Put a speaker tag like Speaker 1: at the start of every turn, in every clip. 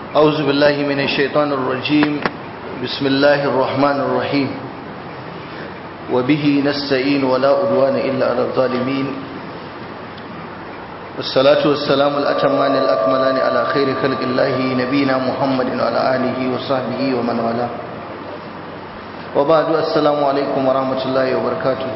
Speaker 1: أعوذ بالله من الشيطان الرجيم بسم الله الرحمن الرحيم وبه نستعين ولا أدوان إلا على الظالمين والصلاة والسلام الأتمان الأكملان على خير خلق الله نبينا محمد وعلى آله وصحبه ومن والاه وبعد السلام عليكم ورحمة الله وبركاته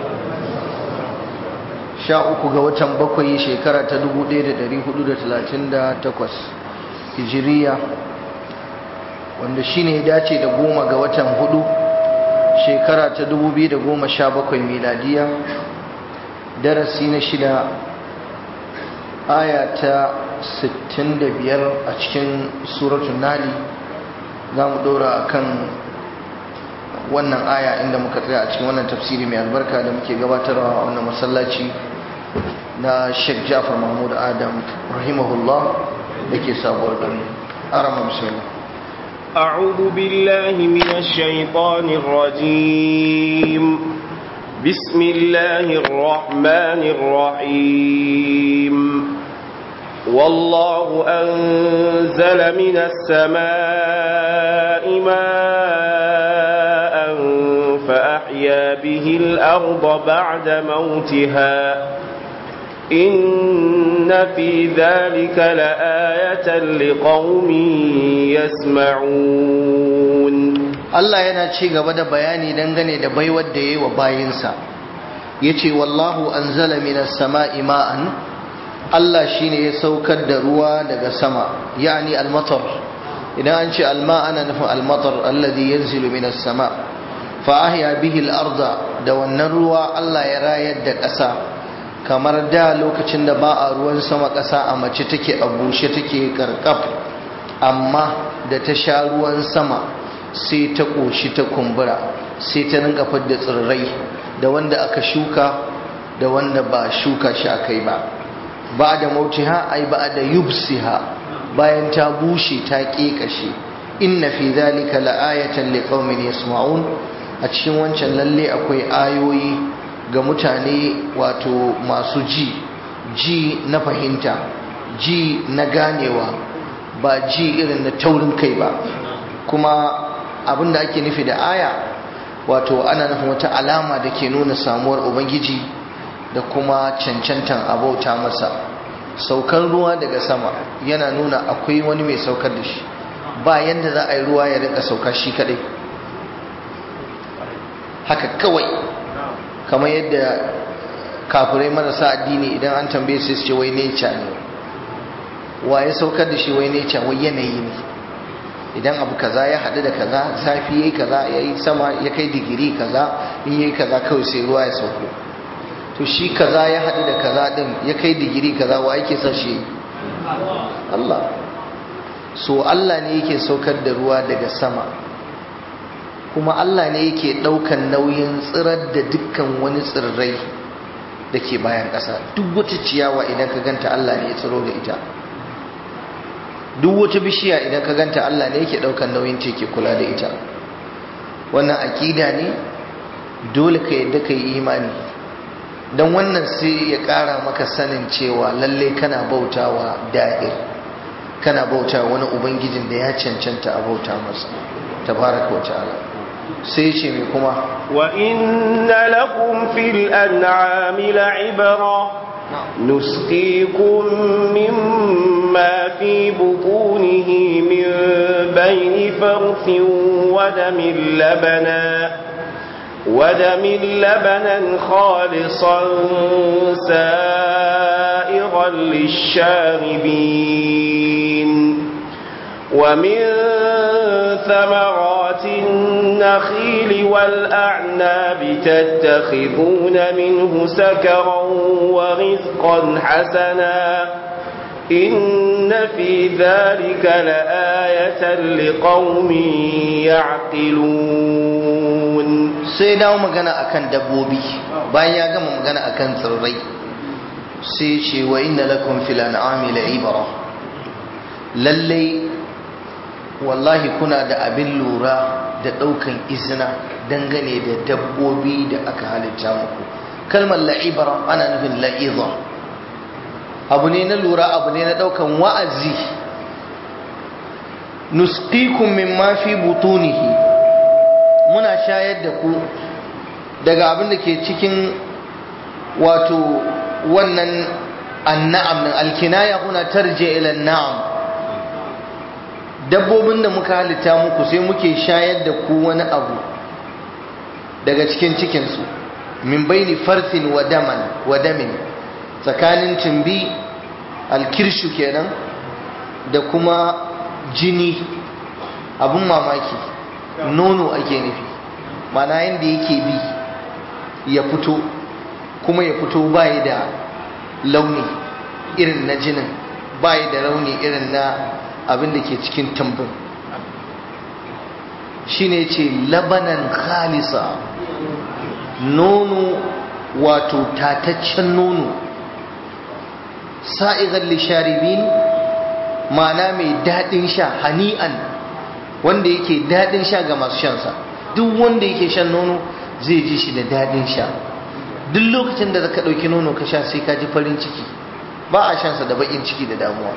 Speaker 1: sha uku ga watan bakwai shekara ta 1438 hijiriya wanda shine ya dace da goma ga watan hudu shekara ta 2017 miladiya darasi na shida aya ta 65 a cikin suratun nali za mu dora akan wannan aya inda muka tsaya a cikin wannan tafsiri mai albarka da muke gabatarwa a wannan masallaci na Sheikh Jafar Mahmud Adam rahimahullah dake sabuwar gari arama bismillah
Speaker 2: أعوذ بالله من الشيطان الرجيم بسم الله الرحمن الرحيم والله أنزل من السماء ماء فأحيا به الأرض بعد موتها إن في ذلك لآية لقوم يسمعون
Speaker 1: Allah yana ci gaba da bayani dangane da baiwar da yayi wa bayinsa yace wallahu anzala minas sama'i ma'an Allah shine ya saukar da ruwa daga sama yani al-matar idan an ce alma ana nufin al-matar alladhi yanzilu minas sama' fa ahya bihi al-arda da wannan ruwa Allah ya rayar da ƙasa kamar da lokacin da ba a ruwan sama ƙasa a mace take a bushe take karkaf amma da ta sha ruwan sama sai ta ƙoshi ta kumbura sai ta rinka fidda tsirrai da wanda aka shuka da wanda ba shuka shi aka yi ba ba da mautiha ai ba da yubsiha bayan ta bushe ta ƙeƙashe inna fi zalika la'ayatan liqaumin yasma'un a cikin wancan lalle akwai ayoyi ga mutane wato masu ji ji na fahimta ji na ganewa ba ji irin na taurin kai ba kuma abinda ake nufi da aya wato ana nufin wata alama da ke nuna samuwar ubangiji da kuma cancantan abauta masa saukar ruwa daga sama yana nuna akwai wani mai saukar da shi ba yadda za a yi ruwa ya rika sauka shi kadai haka kawai kamar yadda kafirai marasa addini idan an tambaye su ce wai nature ne wa ya saukar da shi wai nature wai yanayi ne idan abu kaza ya haɗu da kaza zafi yayi kaza yayi sama ya kai digiri kaza in yayi kaza kawai sai ruwa ya sauko to shi kaza ya haɗu da kaza din ya kai digiri kaza wa yake sa shi Allah so Allah ne yake saukar da ruwa daga sama kuma Allah ne yake ɗaukan nauyin tsirar da dukkan wani tsirrai da ke bayan ƙasa duk wata ciyawa idan ka ganta Allah ne ya tsiro da ita duk wata bishiya idan ka ganta Allah ne yake ɗaukan nauyin ta ke kula da ita wannan aƙida ne dole ka yadda ka yi imani don wannan sai ya ƙara maka sanin cewa lalle kana bautawa da'ir kana bauta wani ubangijin da ya cancanta a bauta masa tabaraka wa ta'ala sai ce mai kuma
Speaker 2: wa inna lakum fil an'ami la'ibra nusqikum mimma fi butunihi min bayni farthin wa damin labana ودم لبنا خالصا سائغا للشاربين ومن ثمرات النخيل والأعناب تتخذون منه سكرا ورزقا حسنا إن في ذلك لآية لقوم يعقلون
Speaker 1: سيداو مغانا أكن دبوبي بايا غم مغانا أكن ثرري سيشي وإن لكم في الأنعام لعبرة للي wallahi kuna da abin lura da ɗaukan izina dangane da dabbobi da aka halitta muku kalmar la'ibara ana nufin la'iza abu ne na lura abu ne na ɗaukan wa'azi nusqikum mimma fi butunihi muna shayar da ku daga abin da ke cikin wato wannan annam din alkinaya huna tarje ila na'am dabbobin da muka halitta muku sai muke shayar da ku wani abu daga cikin cikinsu min baini farthin wa daman wa damin tsakanin tumbi alkirshu kenan da kuma jini abun mamaki nono ake nufi mana yadda yake bi ya fito kuma ya fito bayi da launi irin na jinin bayi da launi irin na abin da ke cikin tambun shine ce labanan khalisa nono wato tataccen nono sa'igar lisharibin ma'ana mai daɗin sha hani'an wanda yake daɗin sha ga masu shansa duk wanda yake shan nono zai ji shi da daɗin sha duk lokacin da ka ɗauki nono ka sha sai ka ji farin ciki ba a shansa da baƙin ciki da damuwa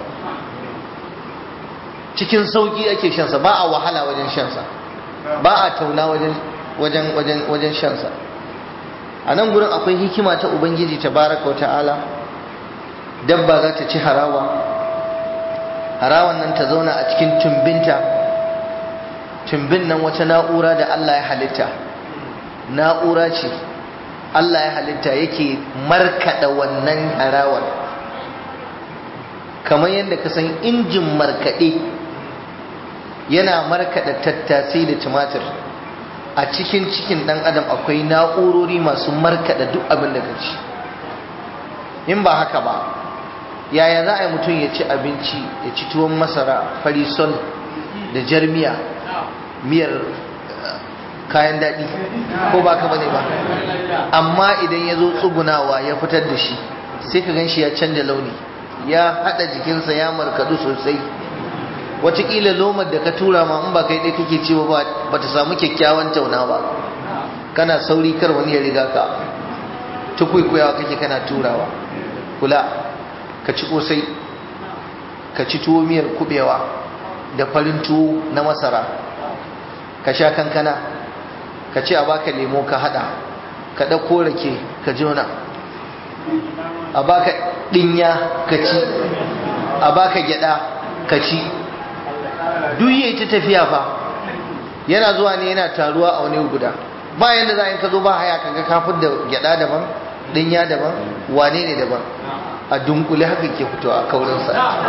Speaker 1: cikin sauƙi ake shansa ba a wahala wajen shansa ba a tauna wajen shansa a nan gurin akwai hikima ta ubangiji ta baraka wa ta'ala dabba za ta ci harawa harawan nan ta zauna a cikin tumbinta tumbin nan wata na'ura da Allah ya halitta na'ura ce Allah ya halitta yake markada wannan harawar kamar yadda ka san injin markade yana markada tattasai da tumatir a cikin cikin dan adam akwai na'urori masu markada duk abin da ka ci in ba haka ba yaya za a yi mutum ya ci abinci ya ci tuwon masara farisol da jarmiya miyar kayan daɗi ko ba ka bane ba amma idan ya zo tsugunawa ya fitar da shi sai ka gan shi ya canja launi ya haɗa jikinsa ya markadu sosai watakila lomar da ka tura ma in ba kai ɗaya kake ci ba ba ta samu kyakkyawan tauna ba kana sauri kar wani ya riga ka tukwikwiyawa kake kana turawa kula ka ci kosai ka ci tuwo miyar kubewa da farin tuwo na masara ka sha kankana ka ci a baka lemo ka hada ka ɗauko rake ka jona a baka ɗinya ka ci a baka gyada ka ci duk yayi ta tafiya fa yana zuwa ne yana taruwa a wani guda ba yanda za in ka zo ba haya kaga kafin da gyada daban ɗinya daban wane ne daban a dunkule haka ke fitowa a kaurinsa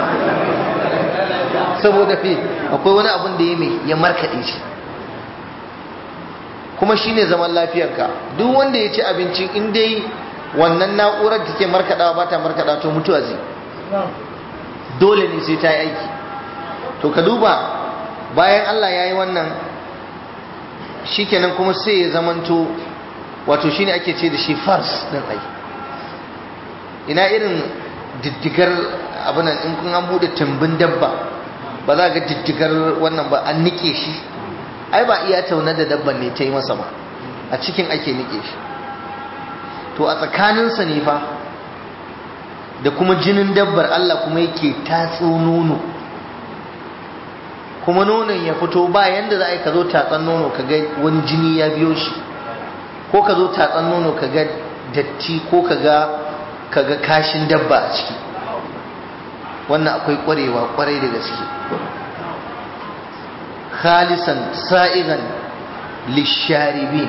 Speaker 1: saboda fi akwai wani abin da ya mai ya markaɗe shi kuma shine zaman lafiyarka duk wanda ya ci abinci in dai wannan na'urar da take markaɗawa ba ta markaɗa to mutuwa zai dole ne sai ta yi aiki to ka duba bayan Allah ya yi wannan shikenan kuma sai ya zamanto wato shine ake ce da shi fars ɗin aiki ina irin diddigar abinan in kun an bude tumbin dabba ba za ga diddigar wannan ba an nike shi ai ba iya tauna da dabban ne ta yi masa ba a cikin ake nike shi to a tsakaninsa ne fa da kuma jinin dabbar Allah kuma yake tatso nono kuma nonon ya fito ba yanda za a yi ka zo tatsan nono ka ga wani jini ya biyo shi ko ka zo tatsan nono ka ga datti ko ka ga kaga kashin dabba a ciki wannan akwai kwarewa kwarai da gaske khalisan sa'igan lisharibin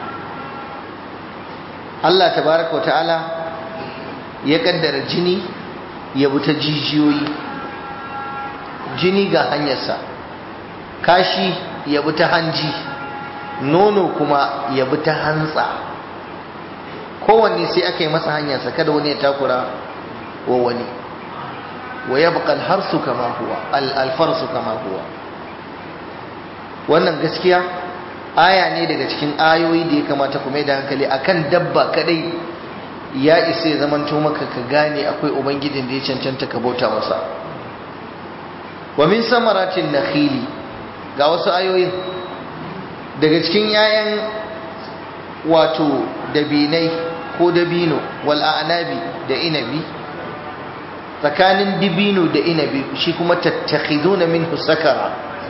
Speaker 1: Allah tabaraka wa ta'ala ya kaddara jini ya bi ta jijiyoyi jini ga hanyarsa kashi ya bi ta hanji nono kuma ya bi ta hantsa kowanne sai aka yi masa hanyarsa kada wani ya takura wa wani wa ya buƙal harsu kama huwa alfarsu kama huwa wannan gaskiya aya ne daga cikin ayoyi da ya kamata ku mai da hankali akan dabba kadai ya isa ya zamanto maka ka gane akwai ubangijin da ya cancanta ka bauta masa wa min samaratin nakhili ga wasu ayoyin daga cikin 'ya'yan wato dabinai ko dabino wal a'nabi da inabi tsakanin dibino da inabi shi kuma tattakhiduna minhu sakara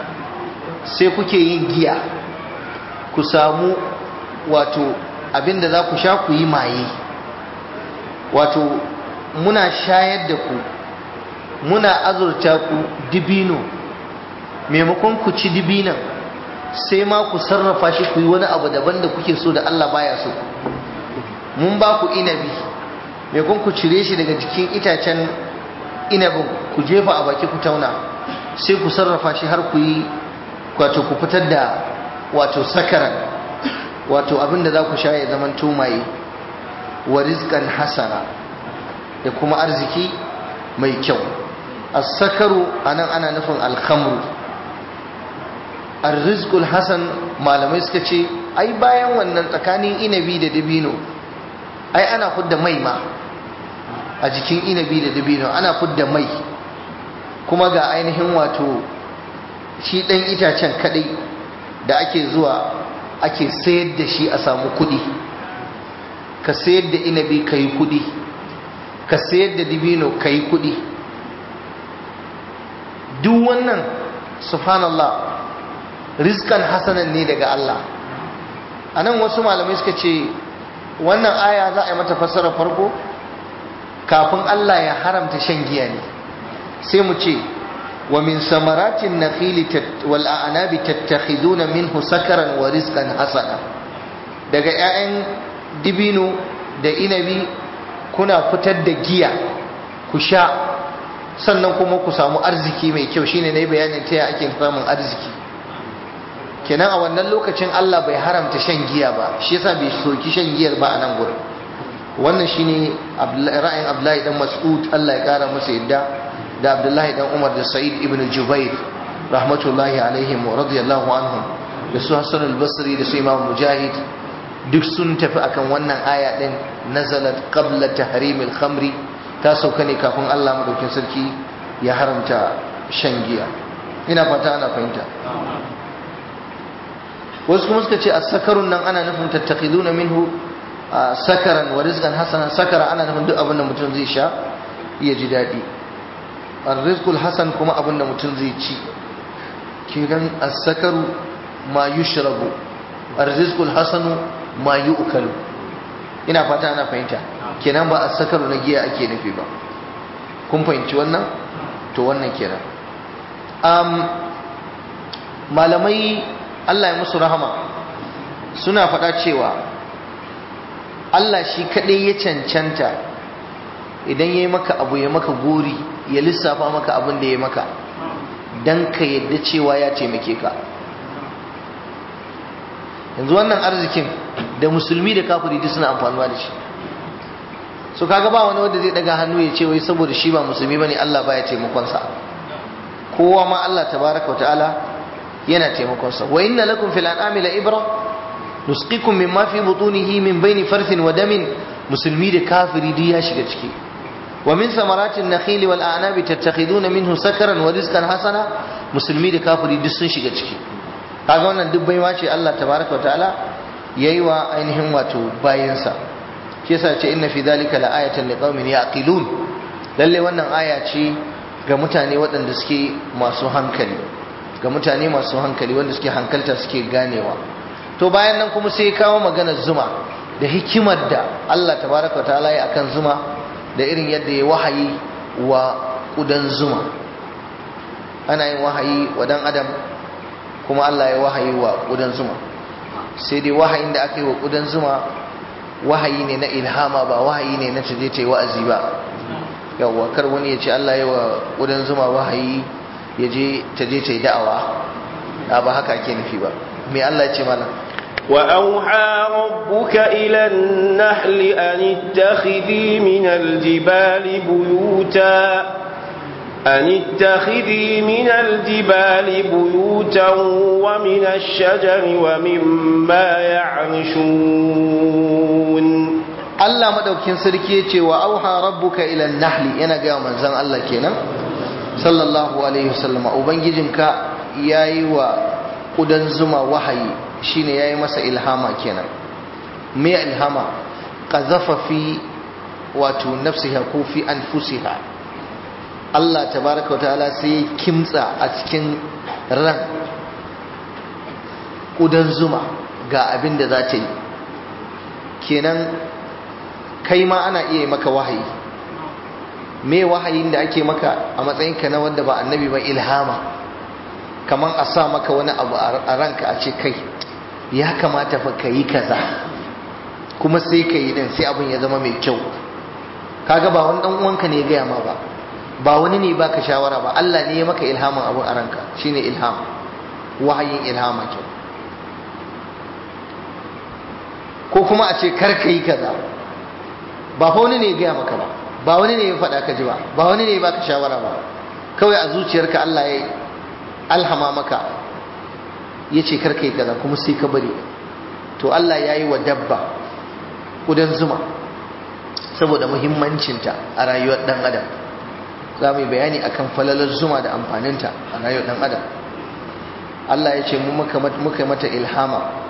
Speaker 1: sai kuke yin giya ku samu wato abinda za ku sha ku yi maye wato muna shayar da ku muna azurta ku dibino maimakon ku ci dibinan sai ma ku sarrafa shi ku yi wani abu daban da kuke so da Allah baya so mun ba ku inabi maimakon ku cire shi daga jikin itacen inabin ku jefa a baki ku tauna sai ku sarrafa shi har ku yi wato ku fitar da wato sakaran wato abin da za ku sha ya zaman tumaye wa rizqan hasana da kuma arziki mai kyau as-sakaru anan ana nufin al-khamru ar-rizqul hasan malamai suka ce ai bayan wannan tsakanin inabi da dabino ai ana fudda mai ma a jikin inabi da dabino ana fudda mai kuma ga ainihin wato shi ɗan itacen kaɗai da ake zuwa ake sayar da shi a samu kuɗi ka sayar da inabi ka yi kuɗi ka sayar da dibino ka yi kuɗi duk wannan subhanallah rizkan hasanan ne daga Allah a nan wasu malamai suka ce wannan aya za a yi mata fassarar farko kafin Allah ya haramta shan giya ne sai mu ce wa min samaratin nakhili wal a'nabi tattakhiduna minhu sakaran wa rizqan hasana daga 'ya'yan dibino da inabi kuna fitar da giya ku sha sannan kuma ku samu arziki mai kyau shine nayi bayanin ta ake samun arziki kenan a wannan lokacin Allah bai haramta shan giya ba shi yasa bai soki shan giyar ba a nan gurin wannan shine ra'ayin Abdullahi dan Mas'ud Allah ya kara masa yadda da Abdullahi dan Umar da Sa'id ibn Jubair rahmatullahi alaihim wa radiyallahu anhum da su Hassan al-Basri da su Imam Mujahid duk sun tafi akan wannan aya din nazalat qabla tahrim al-khamri ta sauka ne kafin Allah madaukin sarki ya haramta shan giya ina fata ana fahimta wasu kuma suka ce as-sakarun nan ana nufin tattakhiduna minhu sakaran wa rizqan hasana sakara ana nufin duk abin da mutum zai sha ya ji daɗi ar-rizqul hasan kuma abin da mutum zai ci kiran as-sakaru ma yushrabu ar-rizqul hasanu ma yu'kalu ina fata ana fahimta kenan ba as-sakaru na giya ake nufi ba kun fahimci wannan to wannan kenan um, malamai Allah ya musu rahama suna faɗa cewa Allah shi kaɗai ya cancanta idan ya yi maka abu ya maka gori ya lissafa maka abin da ya maka don ka yadda cewa ya taimake ka yanzu wannan arzikin da musulmi da kafiri duk suna amfanuwa da shi so kaga ba wani wanda zai daga hannu ya ce wai saboda shi ba musulmi bane Allah baya taimakonsa kowa ma Allah tabaraka wa ta'ala yana taimakonsa wa inna lakum fil an'ami la ibra nusqikum mimma fi butunihi min bayni farthin wa damin musulmi da kafiri duk ya shiga ciki wa min samaratin nakhili wal a'nabi tattakhiduna minhu sakaran wa rizqan hasana musulmi da kafiri duk sun shiga ciki kaga wannan duk baiwa ce Allah tabaraka wa ta'ala yayi wa ainihin wato bayinsa shi yasa ce inna fi dhalika la ayatan liqaumin yaqilun lalle wannan aya ce ga mutane waɗanda suke masu hankali ga mutane masu hankali wanda suke hankalta suke ganewa to bayan nan kuma sai kawo maganar zuma da hikimar da Allah tabaraka wa ta'ala ya akan zuma da irin yadda ya wahayi wa kudan zuma ana yin wahayi wa dan adam kuma Allah ya wahayi wa kudan zuma sai dai wahayin da aka yi wa kudan zuma wahayi ne na ilhama ba wahayi ne na taje ta yi wa'azi ba yawwa kar wani ya ce Allah ya wa kudan zuma wahayi ya je taje ta yi da'awa ba haka ake nufi ba me Allah ya ce mana
Speaker 2: وأوحى ربك إلى النحل أن اتخذي من الجبال بيوتا أن اتخذي من الجبال بيوتا ومن الشجر ومما يعرشون
Speaker 1: Allah madaukin sarki ya ce wa auha rabbuka ila nahli yana ga manzon Allah kenan sallallahu alaihi wasallam ubangijinka yayi wa kudan zuma wahayi shine yayi masa ilhama kenan me ilhama qazafa fi wato nafsiha ko fi anfusiha Allah tabaraka wataala sai kimtsa a cikin ran ƙudan zuma ga abin da za ta yi kenan kai ma ana iya maka wahayi me wahayin da ake maka a matsayinka na wanda ba annabi ba ilhama kamar a sa maka wani abu a ranka a ce kai ya kamata fa ka yi kaza kuma sai ka yi din sai abin ya zama mai kyau kaga ba wani dan uwanka ne ya gaya ma ba ba wani ne baka shawara ba Allah ne ya maka ilhamin abu a ranka shine ilham wahayin ilhama ke ko kuma a ce kar ka yi kaza ba fa wani ne ya gaya maka ba ba wani ne ya faɗa ka ji ba ba wani ne ya baka shawara ba kawai a zuciyarka Allah ya alhama maka ya ce kar ka yi kaza kuma sai ka bari to Allah ya yi wa dabba ƙudan zuma saboda muhimmancinta a rayuwar ɗan adam za mu yi bayani akan falalar zuma da amfaninta a rayuwar ɗan adam Allah ya ce mu muka mata ilhama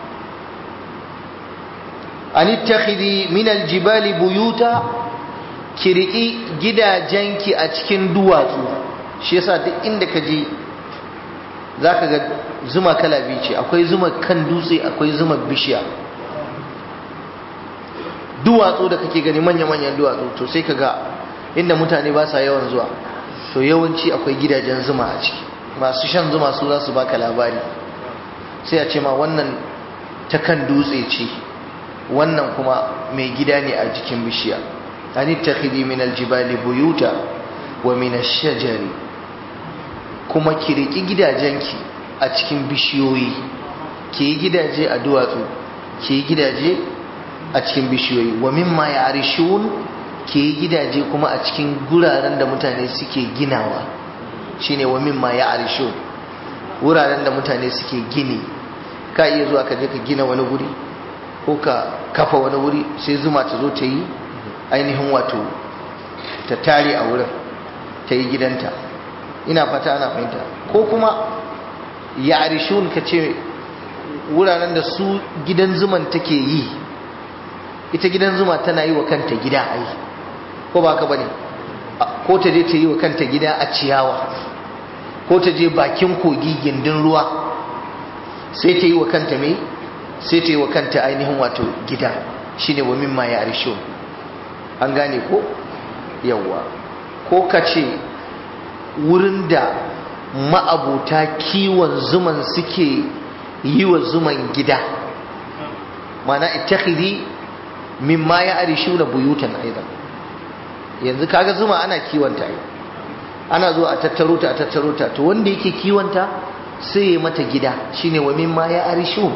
Speaker 1: an ittakhidhi min aljibali buyuta ki riki gidajenki a cikin duwatsu shi yasa duk inda ka je zaka ga zuma kala biyu ce akwai zuma kan dutse akwai zuma bishiya duwatsu da kake gani manya-manyan duwatsu to sai ka ga inda mutane ba sa yawan zuwa to yawanci akwai gidajen zuma a ciki masu shan zuma su za su baka labari sai a ce ma wannan ta kan dutse ce wannan kuma mai gida ne a jikin bishiya an ittakhidhi min aljibali buyuta wa min ash-shajari kuma ki riki gidajenki a cikin bishiyoyi ki yi gidaje a duwatsu ki yi gidaje a cikin bishiyoyi wa mimma ya'rishun ki yi gidaje kuma a cikin guraren da mutane suke ginawa shine wa mimma ya'rishun wuraren da mutane suke gini ka iya zuwa ka je ka gina wani guri ko ka kafa wani wuri sai zuma ta zo ta yi ainihin wato ta tare a wurin ta yi gidanta ina fata ana fahimta ko kuma ya arishun ka ce wuraren da su gidan zuman take yi ita gidan zuma tana yi wa kanta gida ai ko ba ka bane ko ta je ta yi wa kanta gida a ciyawa ko ta je bakin kogi gindin ruwa sai ta yi wa kanta mai sai ta yi wa kanta ainihin wato gida shine wa mimma ya arisho an gane ko yawwa ko ka ce wurin da ma'abuta kiwon zuman suke yi wa zuman gida mana ittakhidhi mimma ya arishu na buyutan aidan yanzu kaga zuma ana kiwonta ana zo a tattaro ta a tattaro ta to wanda yake kiwonta sai ya mata gida shine wa mimma ya arishu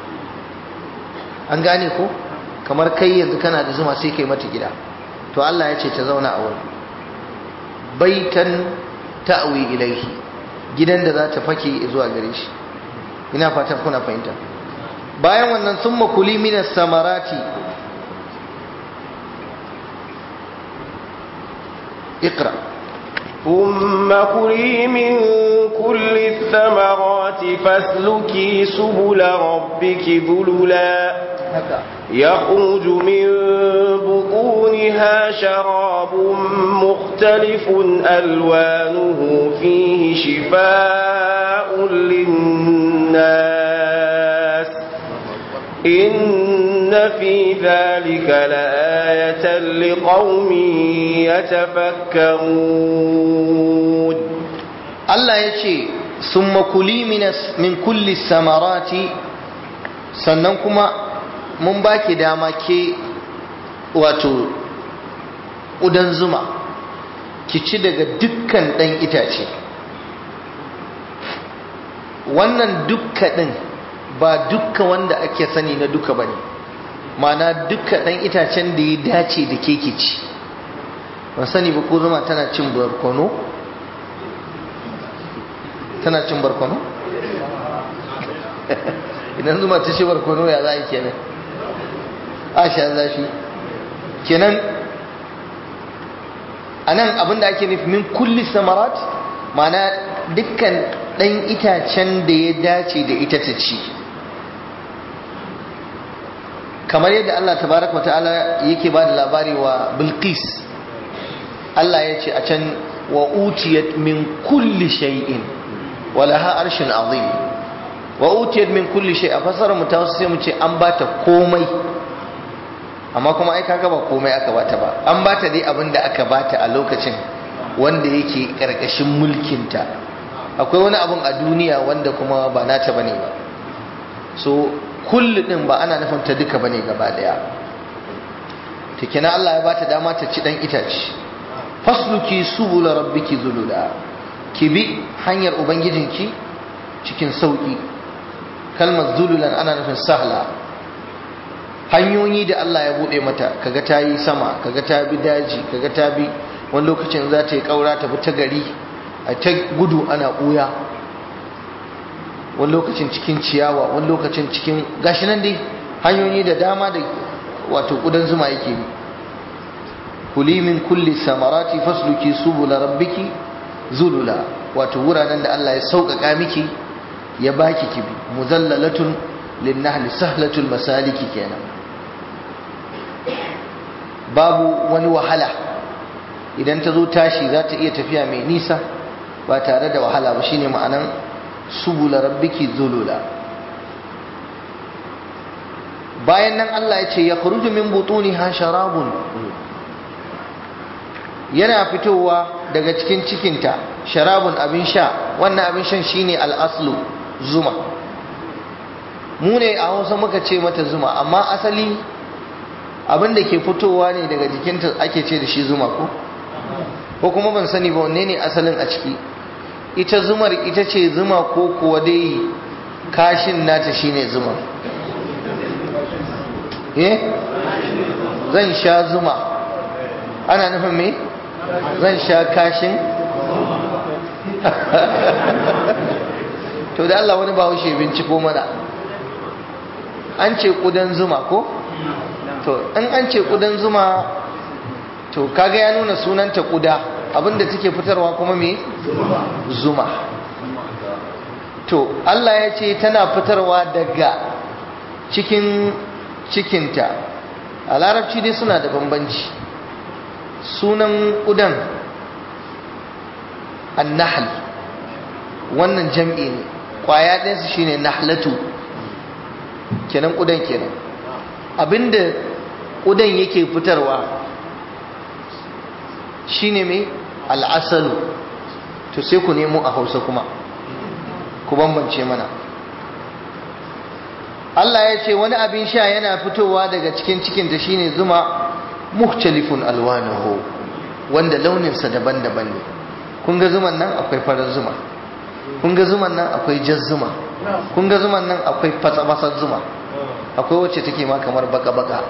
Speaker 1: an gane ko kamar kai yanzu kana da zuma sai kai mata gida to Allah ya ce ta zauna a wurin baitan ta'wi ilaihi gidan da za ta fake zuwa gare shi ina fatan kuna fahimta bayan wannan sun makuli minas samarati اقرأ
Speaker 2: ثم كلي من كل الثمرات فاسلكي سبل ربك ذللا يخرج من بطونها شراب مختلف ألوانه فيه شفاء للناس إن في ذلك لآية لقوم يتفكرون
Speaker 1: الله يشي ثم كلي من, من كل الثمرات سننكما mun baki dama ke wato ƙudan zuma ki ci daga dukkan ɗan itace wannan dukka ɗin ba dukka wanda ake sani na duka ba ne mana dukka ɗan itacen da ya dace da ke ki ci ban sani ba ko zuma tana cin barkono tana cin barkono idan zuma ta ci barkono ya za a yi kenan a sha zafi kenan a nan abinda ake nufi min kulli samarat mana dukkan ɗan itacen da ya dace da ita ta ci kamar yadda Allah tabaraka wata'ala yake ba da labari wa bilqis Allah ya ce a can wa utiyat min kulli shay'in wa laha arshin azim wa utiyat min kulli shay a fasara mu ta wasu sai mu ce an bata komai amma kuma ai kaga ba komai aka bata ba an bata dai abin da aka bata a lokacin wanda yake karkashin mulkinta akwai wani abun a duniya wanda kuma ba nata bane ba so kullu din ba ana nufin ta duka bane gaba daya to kina Allah ya bata dama ta ci dan itace fasluki subul rabbiki zulula ki bi hanyar ubangijinki cikin sauki kalmar zululan ana nufin sahla hanyoyi da Allah ya bude mata kaga ta yi sama kaga ta bi daji kaga ta bi wani lokacin za ta yi kaura ta bi ta gari a ta gudu ana ɓuya wani lokacin cikin ciyawa wani lokacin cikin gashi nan dai hanyoyi da dama da wato ƙudan zuma yake bi kuli min kulli samarati fasluki subula rabbiki zulula wato wuraren da Allah ya sauƙaƙa miki ya baki kibi muzallalatun linnahli sahlatul masaliki kenan babu wani wahala idan ta zo tashi za ta iya tafiya mai nisa ba tare da wahala ba shine ma'anan subula rabbiki zulula bayan nan Allah ya ce ya kharuju min butuniha sharabun yana fitowa daga cikin cikinta sharabun abin sha wannan abin shan shine al-aslu zuma mu ne a Hausa muka ce mata zuma amma asali abin da ke fitowa ne daga jikinta ake ce da shi zuma ko ko kuma ban sani ba wanne ne asalin a ciki ita zumar ita ce zuma ko kuwa dai kashin nata shine zuma eh zan sha zuma ana nufin me zan sha kashin to da Allah wani bahaushe binciko mana an ce kudan zuma ko to in an ce kudan zuma to kaga ya nuna sunanta kuda abinda take fitarwa kuma me zuma to Allah ya ce tana fitarwa daga cikin cikinta a larabci dai suna da bambanci sunan kudan annahal wannan jam'i ne kwaya ɗinsu shine nahlatu kenan kudan kenan abinda kudan yake fitarwa shine mai al'asalu to sai ku nemo a hausa kuma ku bambance mana Allah ya ce wani abin sha yana fitowa daga cikin cikinta shine zuma mukhtalifun alwanahu wanda launinsa daban-daban ne kun ga zuman nan akwai farar zuma kun ga zuman nan akwai jar zuma kun ga zuman nan akwai fatsa zuma akwai wacce take ma kamar baka-baka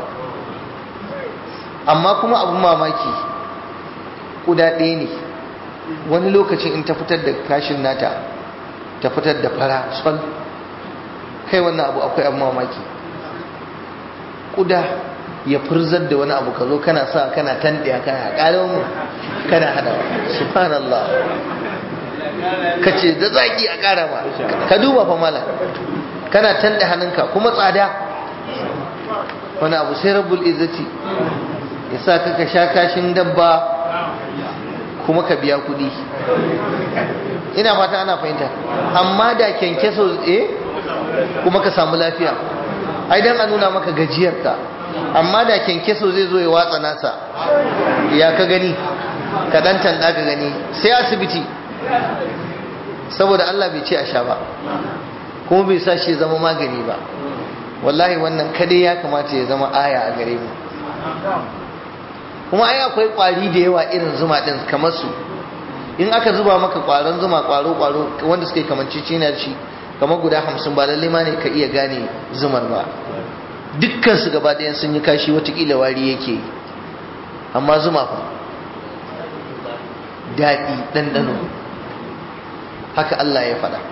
Speaker 1: amma kuma abin mamaki kuda ɗaya ne wani lokacin in ta fitar da kashin nata ta fitar da fara sol kai wannan abu akwai abin mamaki kuda ya furzar da wani abu ka zo kana sa kana tandiya kana ƙarar mu kana hada subhanallah ka ce da zaki a ƙara ba ka duba fa mala kana tanda hannunka kuma tsada wani abu sai rabbul izzati ya sa ka ka sha kashin dabba kuma ka biya kuɗi ina fata ana fahimta amma da kyankyaso eh kuma ka samu lafiya ai dan a nuna maka gajiyarka amma da kyankyaso zai zo ya watsa nasa ya ka gani ka dan tanda ka gani sai asibiti saboda Allah bai ce a sha ba kuma bai sa shi zama magani ba wallahi wannan kadai ya kamata ya zama aya a gare mu kuma ai akwai kwari da yawa irin zuma din kamar su in aka zuba maka kwaron zuma kwaro kwaro wanda suke kamanci cina shi kamar guda hamsin ba lalle ma ne ka iya gane zumar ba dukkan su gaba ɗayan sun yi kashi watakila wari yake amma zuma fa daɗi ɗanɗano haka Allah ya faɗa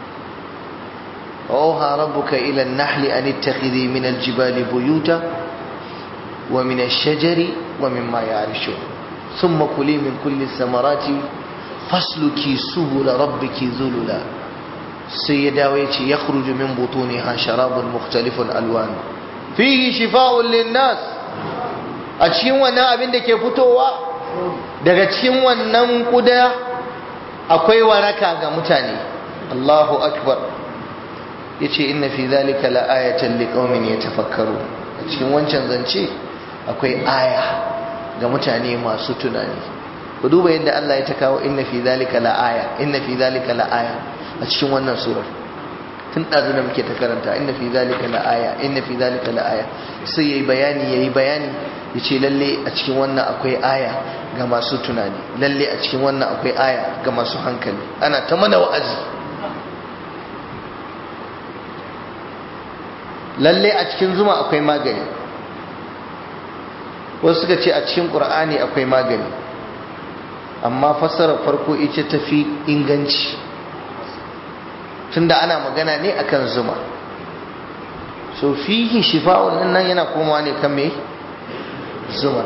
Speaker 1: وأوحى ربك إلى النحل أن اتخذي من الجبال بيوتا ومن الشجر ومما يعرشون ثم كلي من كل الثمرات فاسلكي سبل ربك ذللا سيدا ويتي يخرج من بطونها شراب مختلف ألوان فيه شفاء للناس أتشين وانا أبين دكي فتوة daga cikin wannan kuda akwai waraka ga mutane Allahu akbar yace inna fi dhalika la ayatan liqaumin yatafakkaru a cikin wancan zance akwai aya ga mutane masu tunani ku duba yadda Allah ya ta kawo inna fi dhalika la aya inna fi dhalika la aya a cikin wannan surar tun ɗazu da muke ta karanta inna fi zalika la aya inna fi zalika la aya sai yayi bayani yayi bayani yace lalle a cikin wannan akwai aya ga masu tunani lalle a cikin wannan akwai aya ga masu hankali ana ta mana wa'azi lalle a cikin zuma akwai magani wasu suka ce a cikin qur'ani akwai magani amma fassarar farko ita tafi inganci tunda ana magana ne akan zuma so fihi shifa'un nan yana komawa ne kan me zuma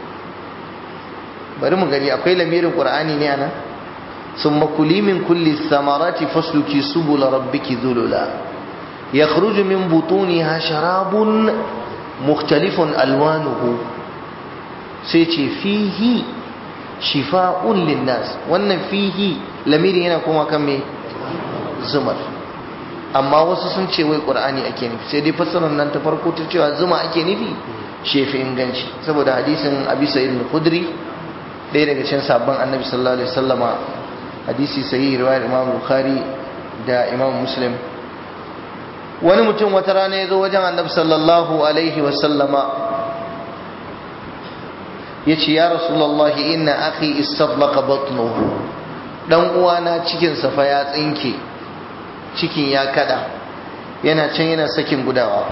Speaker 1: bari mu gani akwai lamirin qur'ani ne anan summa kuli min kulli samarati fasluki subula rabbiki dhulula yakhruju min butuniha sharabun mukhtalifun alwanuhu sai ce fihi shifa'un linnas wannan fihi lamirin yana koma kan me zumar amma wasu sun ce wai qur'ani ake nufi sai dai fassarar nan ta farko ta cewa zuma ake nufi shefi inganci saboda hadisin abi sa'id al-khudri ɗaya daga cikin sabon annabi sallallahu alaihi wasallama hadisi sahihi riwayar imam bukhari da imam muslim wani mutum wata rana ya zo wajen annabi sallallahu alaihi wasallama ya ce ya rasulallahi inna akhi istadlaqa batnuhu dan uwana cikin fa ya tsinke cikin ya kada yana can yana sakin gudawa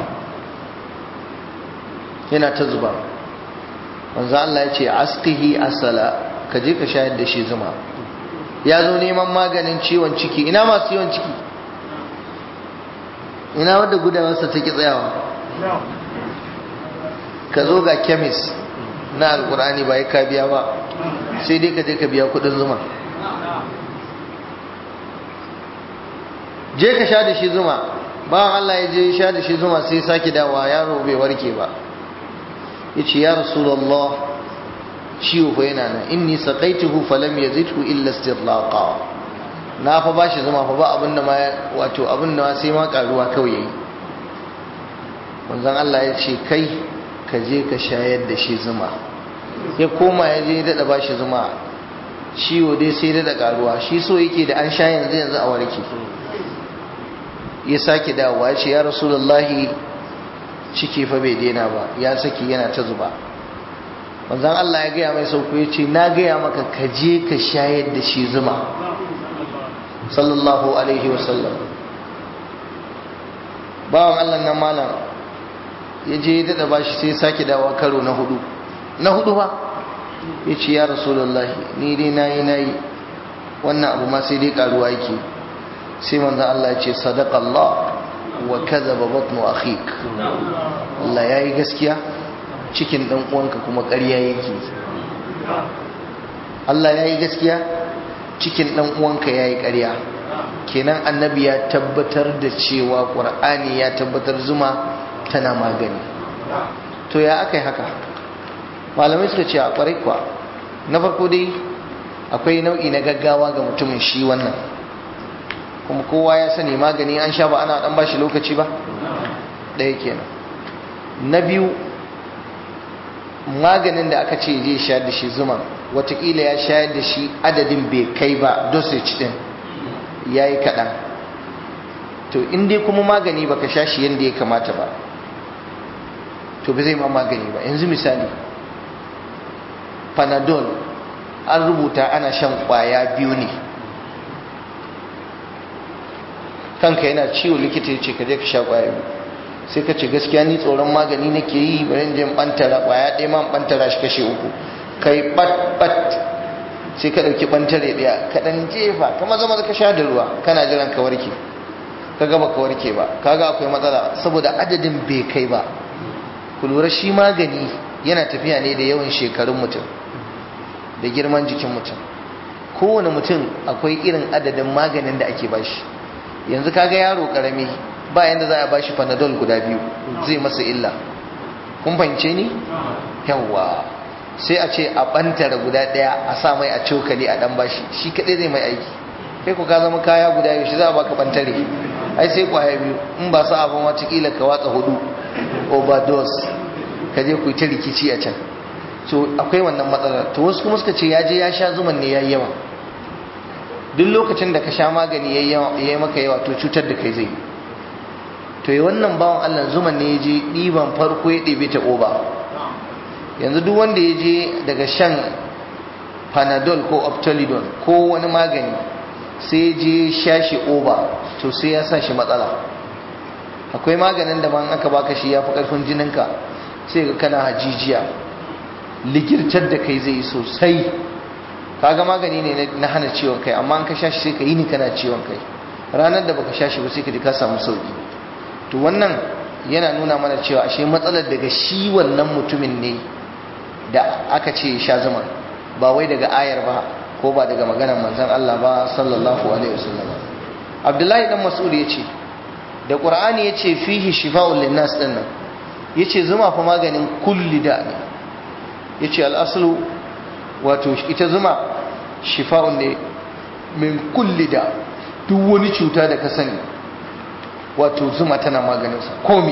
Speaker 1: yana ta zuba manzo Allah ya ce asqihi asala ka je ka shayar da shi zuma ya zo neman maganin ciwon ciki ina masu ciwon ciki ina wadda gudawarsa ta ki tsayawa ka zo ga kemis na alkurani ba ya ka biya ba sai dai ka je ka biya kudin zuma je ka sha da shi zuma bawan Allah ya je sha da shi zuma sai sake dawa yaro bai warke ba ya ce ya rasulallah ciwo fa yana nan inni saqaituhu falam yazidhu illa istirlaqa na fa bashi zuma fa ba abin da ma wato abin da sai ma karuwa kawai yayi manzon Allah ya ce kai ka je ka shayar da shi zuma ya koma ya je dada bashi zuma ciwo dai sai dada karuwa shi so yake da an sha yanzu yanzu a warke ya sake dawowa ya ce ya rasulullahi ciki fa bai daina ba ya saki yana ta zuba wanzan Allah ya gaya mai sauko ya ce na gaya maka ka je ka shayar da shi zuma sallallahu alaihi wasallam bawan Allah nan malam ya je ya daɗa bashi sai sake dawowa karo na hudu na hudu ba ya ce ya rasulullahi ni dai na yi na yi wannan abu ma sai dai karuwa yake sai manzan Allah ya ce sadaqallah wa kadhaba batnu akhik Allah yayi gaskiya cikin dan uwanka kuma ƙarya yake Allah yayi gaskiya cikin dan uwanka yayi ƙarya kenan annabi ya tabbatar da cewa qur'ani ya tabbatar zuma tana magani to ya akai haka malamai suka ce a kwarai kwa na farko dai akwai nau'i na gaggawa ga mutumin shi wannan kuma kowa ya sani magani an sha ba ana dan bashi lokaci ba ɗaya kenan na biyu maganin da aka ce zai shayar da shi zuma watakila ya shayar da shi adadin bai kai ba dosage din ya yi kaɗan to in dai kuma magani baka sha shi yadda ya kamata ba to ba zai ma magani ba yanzu misali panadol an rubuta ana shan kwaya biyu ne kanka yana ciwo likita ya ce ka je ka sha kwaya biyu sai ka ce gaskiya ni tsoron magani nake yi bari in je in bantara kwaya ɗaya ma in bantara shi kashe uku kai bat bat sai ka ɗauki bantare ɗaya ka ɗan jefa ka maza maza ka sha da ruwa kana jiran ka warke ka gaba ka warke ba kaga akwai matsala saboda adadin bai kai ba ku lura shi magani yana tafiya ne da yawan shekarun mutum da girman jikin mutum kowane mutum akwai irin adadin maganin da ake bashi yanzu kaga yaro karami ba yanda za a bashi panadol guda biyu zai masa illa kun fahimce ni yawwa sai a ce a bantara guda daya a sa mai a cokali a dan bashi shi kadai zai mai aiki kai ku ka zama kaya guda yau shi za a baka bantare ai sai kwaya biyu in ba su abin watakila ka watsa hudu overdose ka je ku ta rikici a can to akwai wannan matsalar to wasu kuma suka ce ya je ya sha zuman ne ya yi yawa duk lokacin da ka sha magani ya yi maka yawa to cutar da kai zai yi to yi wannan bawan allah zuman ne ya je ɗiban farko ya ɗebe ta oba yanzu duk wanda ya je daga shan panadol ko optolidon ko wani magani sai je sha shi oba to sai ya sa shi matsala akwai maganin da man aka baka shi ya fi ƙarfin jininka sai ga kana hajijiya ligirtar da kai zai yi sosai kaga magani ne na hana ciwon kai amma an ka sha shi sai ka yi ni kana ciwon kai ranar da baka sha shi ba sai ka ji ka samu sauki to wannan yana nuna mana cewa ashe matsalar daga shi wannan mutumin ne da aka ce sha zuma ba wai daga ayar ba ko ba daga maganar manzon Allah ba sallallahu alaihi wasallam Abdullahi dan Mas'ud yace da Qur'ani yace fihi shifa'un linnas din nan yace zuma fa maganin kulli da ne yace al-aslu wato ita zuma shifa'un ne min kulli da duk wani cuta da ka sani wato zuma tana maganin sa komi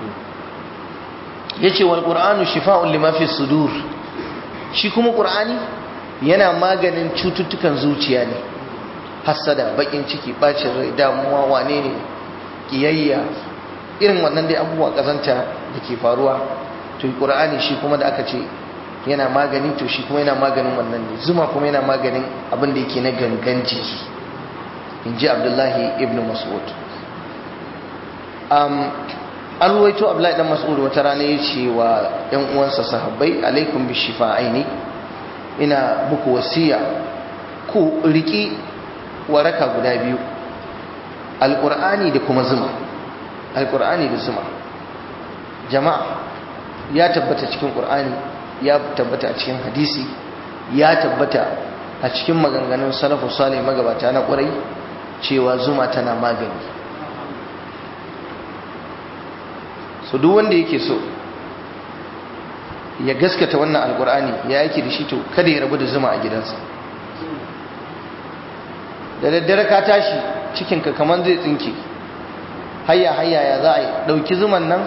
Speaker 1: yace wal qur'anu shifa'un lima fi sudur shi kuma qur'ani yana maganin cututtukan zuciya ne hasada bakin ciki bacin rai damuwa wane ne kiyayya irin wannan dai abubuwa kazanta da ke faruwa to qur'ani shi kuma da aka ce yana magani to shi kuma yana maganin wannan ne zuma kuma yana maganin abin da yake na gangan jiki in ji abdullahi ibn mas'ud an ruwaito abdullahi dan mas'ud wata rana ya ce wa yan uwansa sahabbai alaikum bi shifa'aini ina muku wasiya ku riki waraka guda biyu alqur'ani da kuma zuma alqur'ani da zuma jama'a ya tabbata cikin qur'ani ya tabbata a cikin hadisi ya tabbata a cikin maganganun salafu salih magabata na ƙurai cewa zuma tana magani so duk wanda yake so ya gaskata wannan alkur'ani ya yake da shi to kada ya rabu da zuma a gidansa da daddare ka tashi cikinka kamar zai tsinke hayya hayya ya za a yi ɗauki zuman nan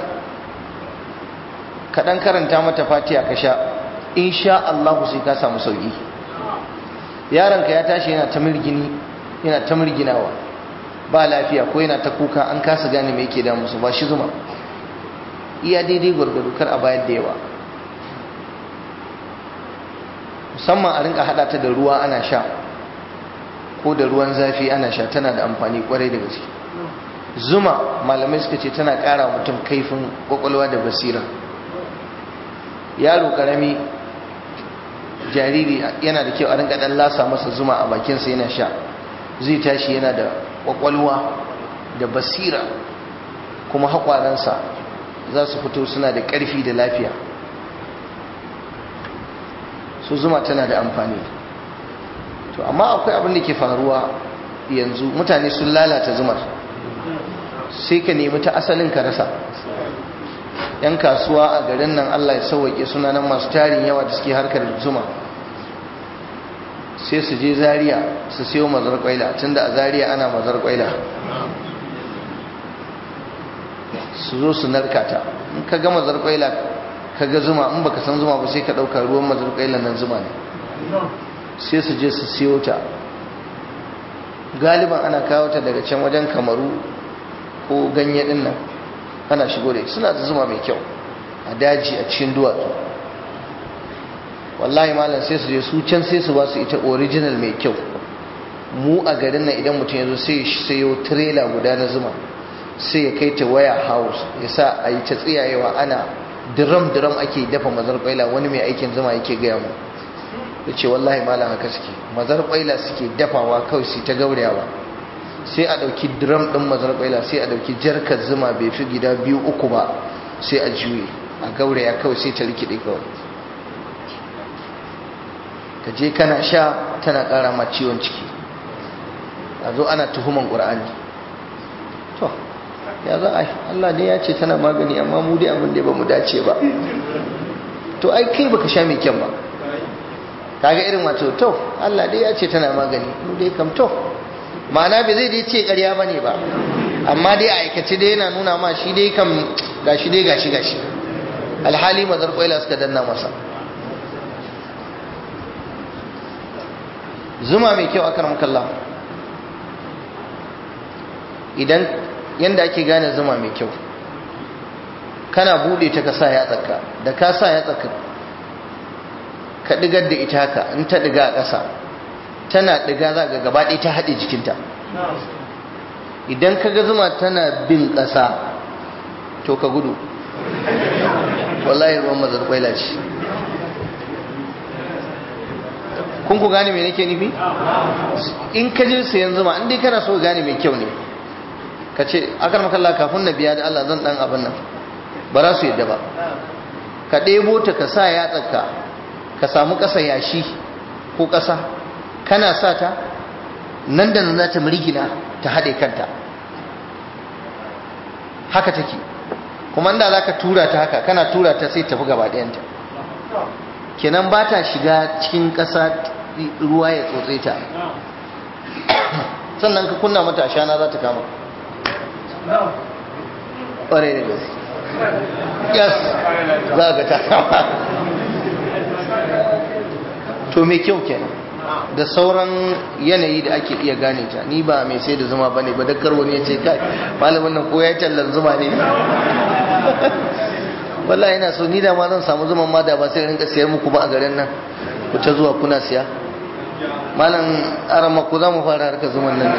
Speaker 1: kaɗan karanta mata fatiya ka sha in sha Allah sai ka samu sauƙi yaronka ya tashi yana ta mirgini yana ta mirginawa ba lafiya ko yana ta kuka an kasa gane me yake damu su ba shi zuma iya daidai gwargwado kar a bayar da yawa musamman a rinka hada ta da ruwa ana sha ko da ruwan zafi ana sha tana da amfani kwarai da gaske zuma malamai suka ce tana kara mutum kaifin kwakwalwa da basira yaro karami jariri yana da kyau a rinka dan lasa masa zuma a bakinsa yana sha zai tashi yana da kwakwalwa da basira kuma haƙwaransa za su fito suna da ƙarfi da lafiya su zuma tana da amfani to amma akwai abin da ke faruwa yanzu mutane sun lalata zumar sai ka nemi ta asalin ka rasa yan kasuwa a garin nan Allah ya sauwake suna nan masu tarin yawa da suke harkar zuma sai su je Zariya su siyo mazar kwaila tunda a Zariya ana mazar kwaila su zo su narkata in ka ga mazar kwaila ka ga zuma in baka san zuma ba sai ka ɗauka ruwan mazar kwaila nan zuma ne sai su je su siyo ta galiban ana kawo ta daga can wajen kamaru ko ganye din nan ana shigo da suna da zuma mai kyau a daji a cikin duwatsu wallahi malam sai su je su can sai su ba su ita original mai kyau mu a garin nan idan mutum ya zo sai ya sayo trailer guda na zuma sai ya kai ta waya house ya sa a yi ta tsiyayewa ana diram diram ake dafa mazar kwaila wani mai aikin zuma yake gaya mu ya ce wallahi malam haka suke mazar kwaila suke dafawa kawai su ta gaurayawa sai a ɗauki drum ɗin mazar kwaila sai a ɗauki jarkar zuma bai fi gida biyu uku ba sai a juye a gauraya kawai sai ta rikide kawai ka je kana sha tana ƙara ma ciwon ciki a zo ana tuhuman ƙur'ani to ya za a yi allah ne ya ce tana magani amma mu dai abin da ba mu dace ba to ai kai baka sha mai kyan ba kaga irin wato to Allah dai ya ce tana magani mu dai kam to ma'ana bai zai dai ce ƙarya bane ba amma dai a aikace dai yana nuna ma shi dai kam gashi dai gashi gashi alhali mazar kwaila suka danna masa zuma mai kyau akan makalla idan yanda ake gane zuma mai kyau kana bude ta ka sa ya tsaka da ka sa ya tsaka ka digar da ita haka in ta diga a ƙasa tana diga za ga gaba ɗaya ta haɗe jikinta idan ka ga zuma tana bin ƙasa to ka gudu wallahi ruwan mazar kwaila ce kun ku gane mai nake nufi in ka je sayan zuma in dai kana so gane mai kyau ne ka ce akar makalla kafin na biya da Allah zan dan abin nan ba za su yadda ba ka ɗebo ta ka sa yatsarka ka samu ƙasa yashi ko ƙasa kana sa ta nan da nan za ta mirgina ta haɗe kanta haka take kuma inda za ka tura ta haka kana tura ta sai tafi gaba ɗayanta kenan ba ta shiga cikin ƙasa ruwa ya tsotse ta sannan ka kunna mata ashana za ta kama ƙwarai da gaske yes za ga ta kama to mai kyau kenan da sauran yanayi da ake iya gane ta ni ba mai sai da zuma ba ne ba dakkar wani ya ce kai malamin nan ko ya tallan zuma ne wallahi ina so ni da ma zan samu zuman ma da ba sai rinka siyar muku ba a garin nan ku ta zuwa kuna siya malam arama ku za mu fara harkar zuman nan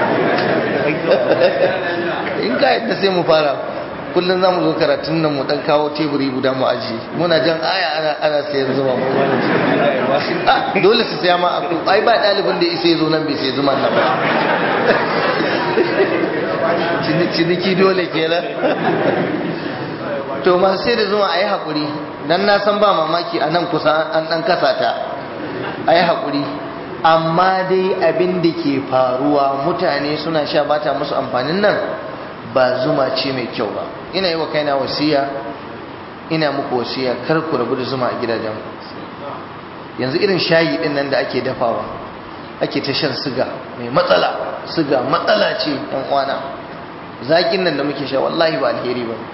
Speaker 1: in ka yadda sai mu fara kullum za mu zo karatun nan mu dan kawo teburi guda mu aji muna jan aya ana ana siyan zuma mu dole su siya ma ai ba dalibin da isa zo nan bai sai zuman nan ba ciniki dole kenan to masu sai da zuma a yi haƙuri don na san ba mamaki a nan kusa an ɗan kasa ta a yi haƙuri amma dai abin da ke faruwa mutane suna sha bata musu amfanin nan ba zuma ce mai kyau ba ina yi wa kaina wasiya ina muku wasiya kar ku rabu da zuma a gidajen yanzu irin shayi ɗin nan da ake dafawa ake ta shan siga mai matsala siga matsala ce yan uwana zaƙin nan da muke sha wallahi ba alheri ba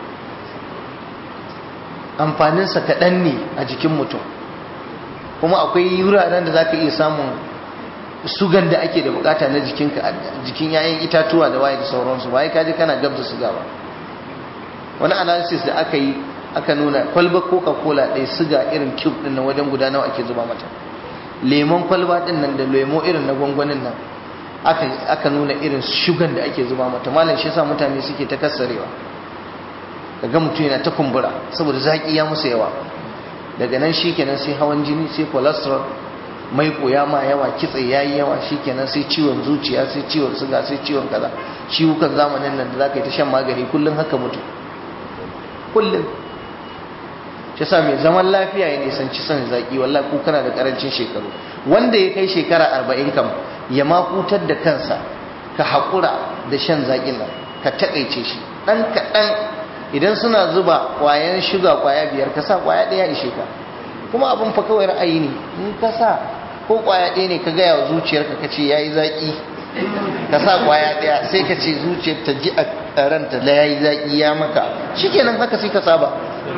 Speaker 1: amfaninsa kaɗan ne a jikin mutum kuma akwai wuraren da za ka iya samun sugan da ake da bukata na jikinka jikin yayin itatuwa da waye da sauransu ba ya kaji kana gabza suga ba wani analysis da aka yi aka nuna kwalba coca cola ɗaya suga irin cube ɗin na wajen guda nawa ake zuba mata lemon kwalba ɗin nan da lemo irin na gwangwanin nan aka nuna irin shugan da ake zuba mata malam shi yasa mutane suke ta kassarewa kaga mutum yana ta kumbura saboda zaki ya musu yawa daga nan shikenan sai hawan jini sai cholesterol mai koya ma yawa kitse yayi yawa shikenan sai ciwon zuciya sai ciwon suga sai ciwon kaza ciwukan zamanin nan da zaka yi ta shan magani kullun haka mutu kullun shi yasa mai zaman lafiya ya nisanci son zaki wallahi ko kana da karancin shekaru wanda ya kai shekara arba'in kam ya ma hutar da kansa ka haƙura da shan zaƙin nan ka taƙaice shi ɗan kaɗan idan suna zuba ƙwayan shuga ƙwaya biyar ka sa ƙwaya ɗaya ishe ka kuma abin fa kawai ra'ayi ne in ka sa ko ƙwaya ɗaya ne ka gaya wa zuciyarka ka ce ya yi zaƙi ka sa ƙwaya ɗaya sai ka ce zuciyar ta ji a ranta da ya yi zaƙi ya maka shikenan haka sai ka saba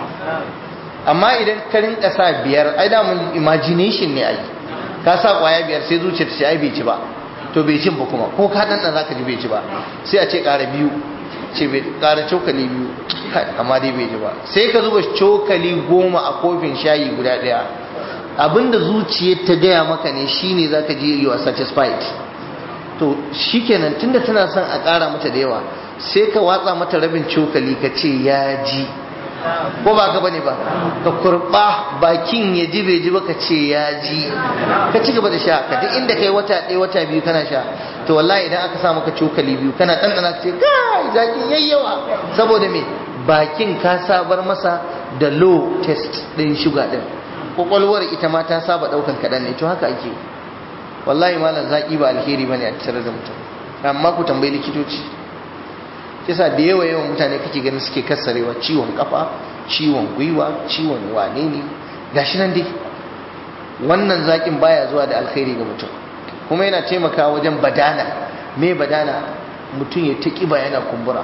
Speaker 1: amma idan ka rinka sa biyar ai da mun imagination ne ai ka sa ƙwaya biyar sai zuciyar ta ce ai bai ci ba to bai cin ba kuma ko ka dan za ka ji bai ci ba sai a ce ƙara biyu ce bai ƙara cokali biyu amma dai bai ji ba sai ka zuba cokali goma a kofin shayi guda ɗaya abinda zuciyar ta gaya maka ne shine za ka ji you are satisfied to shikenan tunda tana son a ƙara mata da yawa sai ka watsa mata rabin cokali ka ce ya ji ko ba ka bane ba ka kurba bakin ya ji bai ji ba ka ce ya ji ka ci gaba da sha ka duk inda kai wata ɗaya wata biyu kana sha to wallahi idan aka sa maka cokali biyu kana ɗanɗana ka ce kai zakin yayyawa saboda me bakin ka sabar masa da low test ɗin shuga ɗin kwakwalwar ita ma ta saba ɗaukan kaɗan ne to haka ake wallahi malam zaƙi ba alheri bane a tattare da mutum amma ku tambayi likitoci yasa da yawa yawan mutane kake ganin suke kassarewa ciwon kafa ciwon gwiwa ciwon wane ne gashi nan dai wannan zaƙin baya zuwa da alheri ga mutum kuma yana taimakawa wajen badana me badana mutum ya ta ƙiba yana kumbura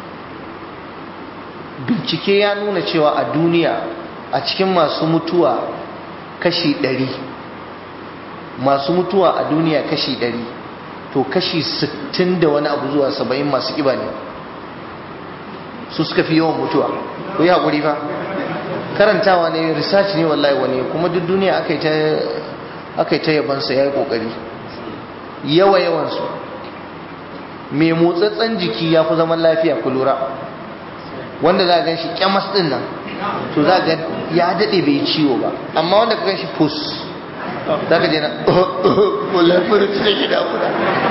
Speaker 1: bincike ya nuna cewa a duniya a cikin masu mutuwa kashi ɗari masu mutuwa a duniya kashi ɗari to kashi sittin da wani abu zuwa saba'in masu ƙiba ne su suka fi yawan mutuwa ku yi haƙuri fa karantawa ne research ne wallahi wani kuma duk duniya aka yi ta yabansa ya yi ƙoƙari yawa yawansu mai motsatsen jiki ya fi zaman lafiya ku lura wanda za a gan shi kyamas ɗin nan to za ga ya daɗe bai ciwo ba amma wanda ka gan shi pus za ka je na wallahi mura ce take damuna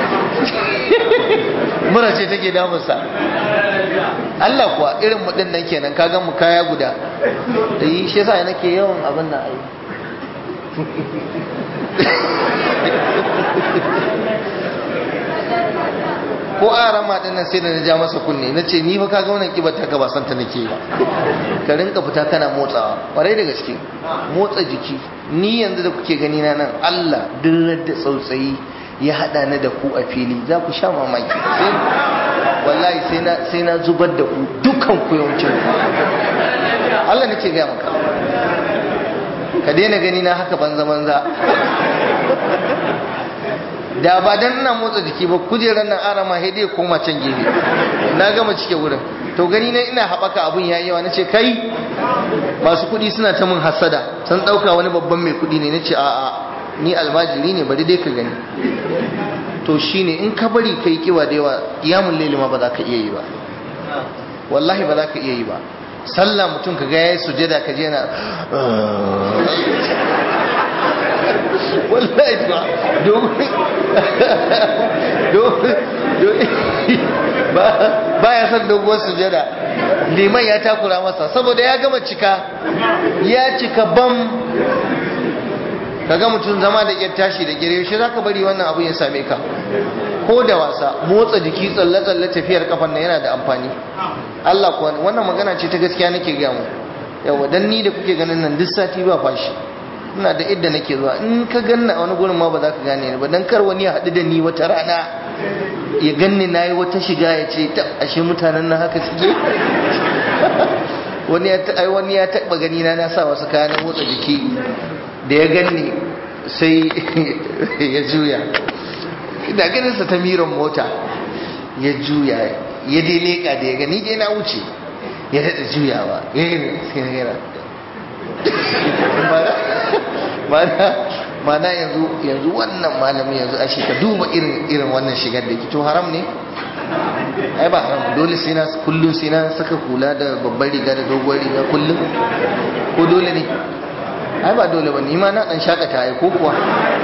Speaker 1: mura ce take damunsa Allah kuwa irin mu din nan kenan ka gan mu kaya guda da yi shi yasa nake yawan abin nan ai ko a rama din nan sai da na ja masa kunne na ce ni fa kaga wannan kibar ta ka ba santa nake ba ka rinka fita kana motsawa kwarai da gaske motsa jiki ni yanzu da kuke gani na nan Allah duk da tsautsayi ya hada ni da ku a fili za ku sha mamaki sai wallahi sai na sai na zubar da ku dukkan ku yawancin Allah nake ga maka ka daina gani na haka banza banza da ba dan ina motsa jiki ba kujerar nan arama sai dai koma can gefe na gama cike wurin to gani na ina haɓaka abun yayi yawa nace kai masu kuɗi suna ta mun hasada sun ɗauka wani babban mai kuɗi ne nace a'a ni almajiri ne bari dai ka gani to shine in ka bari kai kiwa da yawa iyamun laili ma ba za ka iya yi ba wallahi ba za ka iya yi ba sallah mutum ka ga yayi sujada ka je na wallahi ba domin ba ya san doguwar sujada liman ya takura masa saboda ya gama cika ya cika bam kaga mutum zama da ƙyar tashi da gire shi zaka bari wannan abu ya same ka ko da wasa motsa jiki tsalle tsalle tafiyar kafan nan yana da amfani Allah kuwa wannan magana ce ta gaskiya nake ga mu yawa dan ni da kuke ganin nan duk sati ba fashi ina da idda nake zuwa in ka ganna a wani gurin ma ba za ka gane ni ba dan kar wani ya haɗu da ni wata rana ya ganni nayi wata shiga ya ce ta ashe mutanen nan haka suke wani ya ai wani ya taba gani na na sa wasu kaya na motsa jiki da ya ganni sai ya juya da ganin sa ta miran mota ya juya ya dai leka da ya gani dai na wuce ya daɗa juyawa ya yi sai na gara mana yanzu yanzu wannan malami yanzu ashe ka duba irin irin wannan shigar da ke to haram ne ai ba haram dole sai na kullum sai na saka hula da babbar riga da doguwar riga kullum ko dole ne ai ba dole ba ni ma na dan shakata ai ko kuwa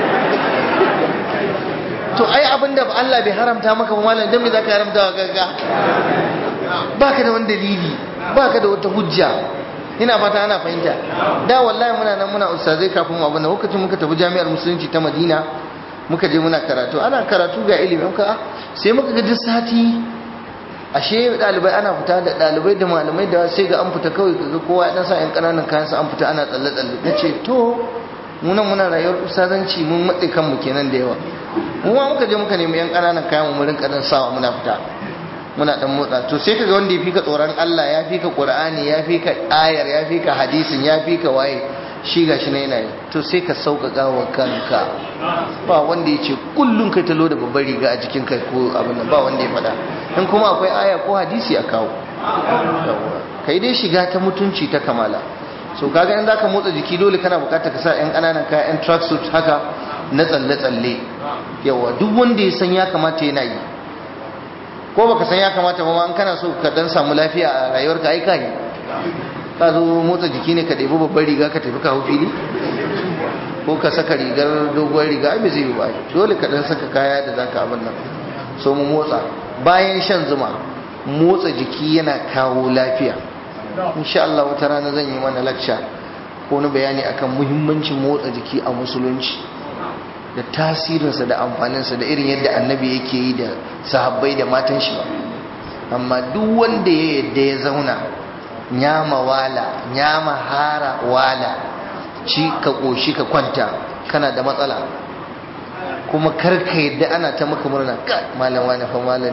Speaker 1: to ai abinda Allah bai haramta maka ba malam dan me zaka haramta wa gaga baka da wani dalili baka da wata hujja ina fata ana fahimta da wallahi muna nan muna ustazai kafin mu abin lokacin muka tafi jami'ar musulunci ta Madina muka je muna karatu ana karatu ga ilimi muka sai muka ga duk sati ashe dalibai ana fita da dalibai da malamai da sai ga an fita kawai kaga kowa ya dan sa yan kananan kayan sa an fita ana tsalle tsalle nace to mu nan muna rayuwar ustazanci mun matse kanmu kenan da yawa mu ma muka je muka nemi yan kananan kayan mu rinka dan sawa muna fita muna dan motsa to sai kaga wanda ya fika tsoron Allah ya fika Qur'ani ya fika ayar ya fika hadisin ya fika waye shi gashi na yana yi to sai ka sauƙaƙa wa kanka ba wanda ya ce kullum kai talo da babbar riga a jikin kai ko abin nan ba wanda ya faɗa in kuma akwai aya ko hadisi a kawo kai dai shiga ta mutunci ta kamala so kaga in zaka motsa jiki dole kana bukatar ka sa yan ƙananan kaya yan tracksuit haka na tsalle tsalle yawa duk wanda ya san ya kamata yana yi ko baka san ya kamata ba ma an kana so ka dan samu lafiya a rayuwarka ai kai ka zo motsa jiki ne ka ɗebi babbar riga ka tafi kawo fili ko ka saka rigar doguwar riga ai bai zai yi ba dole ka dan saka kaya da zaka abin nan so mu motsa bayan shan zuma motsa jiki yana kawo lafiya insha Allah wata rana zan yi mana lecture ko na bayani akan muhimmancin motsa jiki a musulunci da tasirinsa da amfaninsa da irin yadda annabi yake yi da sahabbai da matan shi ba amma duk wanda ya yadda ya zauna nyama wala nyama hara wala ci ka koshi ka kwanta kana da matsala kuma karka yadda ana ta maka murna ka malam wani fa malam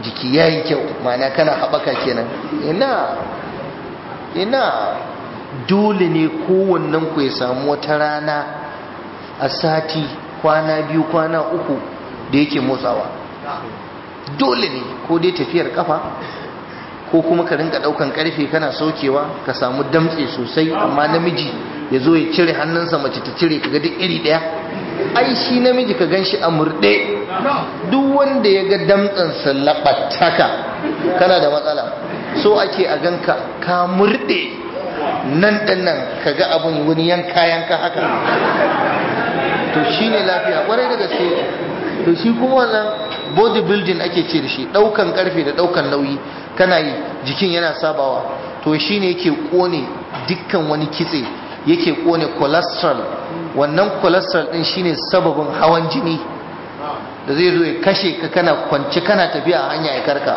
Speaker 1: jiki ya yi kyau ma'ana kana haɓaka kenan ina ina dole ne kowannen ku ya samu wata rana a sati kwana biyu kwana uku da yake motsawa dole ne ko dai tafiyar kafa ko kuma ka rinka daukan karfe kana saukewa ka samu damtse sosai amma namiji ya zo ya cire hannunsa mace ta cire kaga duk iri daya ai shi namiji ka gan shi a murɗe duk wanda ya ga damtsansa laɓataka kana da matsala so ake a ganka ka murɗe nan ɗan nan ka ga abin wani yanka yanka haka to shi ne lafiya ƙwarai da gaske to shi kuma wannan bodybuilding ake ce da shi ɗaukan ƙarfe da ɗaukan nauyi kana yi jikin yana sabawa to shi ne yake ƙone dukkan wani kitse yake ƙone cholesterol wannan cholesterol ɗin shine sababin hawan jini da zai zo ya kashe ka kana kwance kana tafiya a hanya ya karka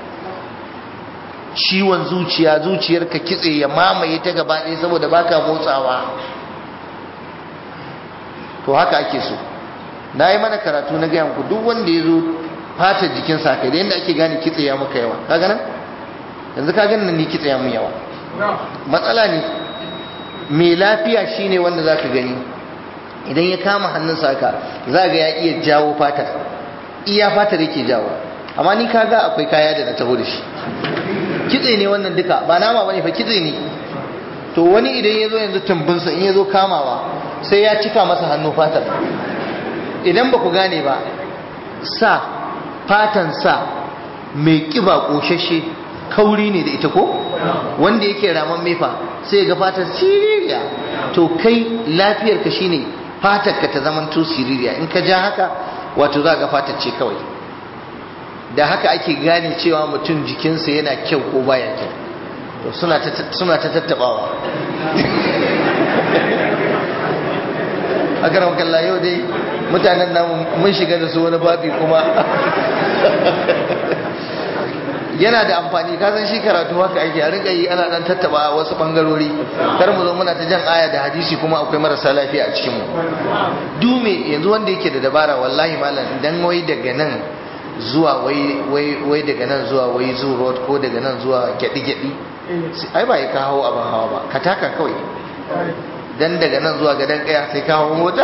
Speaker 1: ciwon zuciya zuciyarka kitse ya mamaye ta gaba ɗaya saboda baka motsawa to haka ake so na yi mana karatu na gaya muku duk wanda ya zo fatar jikinsa kai da yadda ake gane kitse ya maka yawa ka ganin yanzu ka ganin ni kitse ya mun yawa matsala ne mai lafiya shine wanda zaka gani idan ya kama hannunsa haka za ga ya iya jawo fatar iya fatar yake jawo amma ni kaga akwai kaya da na taho da shi kitse ne wannan duka ba nama bane fa kitse ne to wani idan ya zo yanzu tumbinsa in ya zo kamawa sai ya cika masa hannu fatar idan ba ku gane ba sa fatan sa mai kiba koshashe kauri ne da ita ko wanda yake raman mefa sai ga fatar siririya to kai lafiyar ka shine fatar ka ta zaman to siririya in ka ja haka wato za ga fatar ce kawai da haka ake gane cewa mutum jikinsa yana kyau ko baya kyau to suna ta suna ta tattabawa a karan kalla yau dai mutanen namu mun shiga da su wani babi kuma yana da amfani ka san shi karatu haka ake a rinka yi ana dan tattaba wasu bangarori kar mu zo muna ta jan aya da hadisi kuma akwai marasa lafiya a cikin mu dume yanzu wanda yake da dabara wallahi malam dan wai daga nan zuwa wai wai wai daga nan zuwa wai zoo road ko daga nan zuwa gyadi gyadi ai ba ka hawo abin hawa ba ka taka kawai dan daga nan zuwa gadan kaya sai ka hawo mota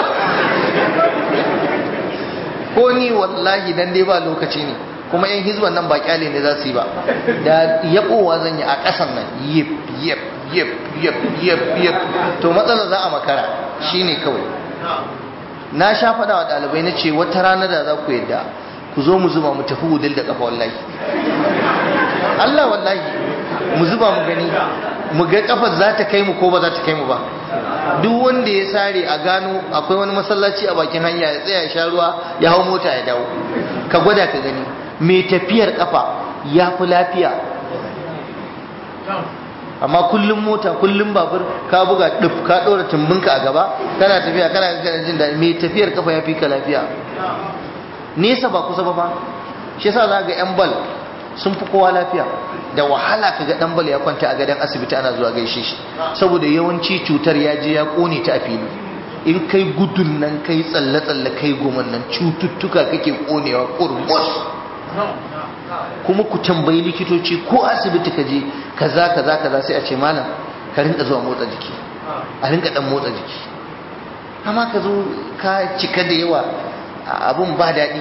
Speaker 1: ko ni wallahi dan dai ba lokaci ne kuma yan hizban nan ba kyale ne za su yi ba da yabowa zan yi a ƙasan nan yip yip yip yip yip yip to matsala za a makara shine kawai na sha faɗa wa ɗalibai na ce wata rana da za ku yadda ku zo mu zuba mu tafi wudil da ƙafa wallahi Allah wallahi mu zuba mu gani mu ga kafar za ta kai mu ko ba za ta kai mu ba duk wanda ya sare a gano akwai wani masallaci a bakin hanya ya tsaya ya sha ruwa ya hau mota ya dawo ka gwada ka gani mai tafiyar kafa ya fi lafiya amma kullum mota kullum babur ka buga duf ka ɗora tumbinka a gaba kana tafiya kana kana jin daɗi mai tafiyar kafa ya fi ka lafiya nesa ba kusa ba fa shi yasa za ga yan bal sun fi kowa lafiya da wahala kaga dan bal ya kwanta a gadon asibiti ana zuwa gaishe shi saboda yawanci cutar ya je ya kone ta a fili in kai gudun nan kai tsalle tsalle kai goman nan cututtuka kake konewa kurmus kuma ku tambayi likitoci ko asibiti ka je kaza kaza kaza sai a ce malam ka rinka zuwa motsa jiki a rinka dan motsa jiki amma ka zo ka cika da yawa abun ba daɗi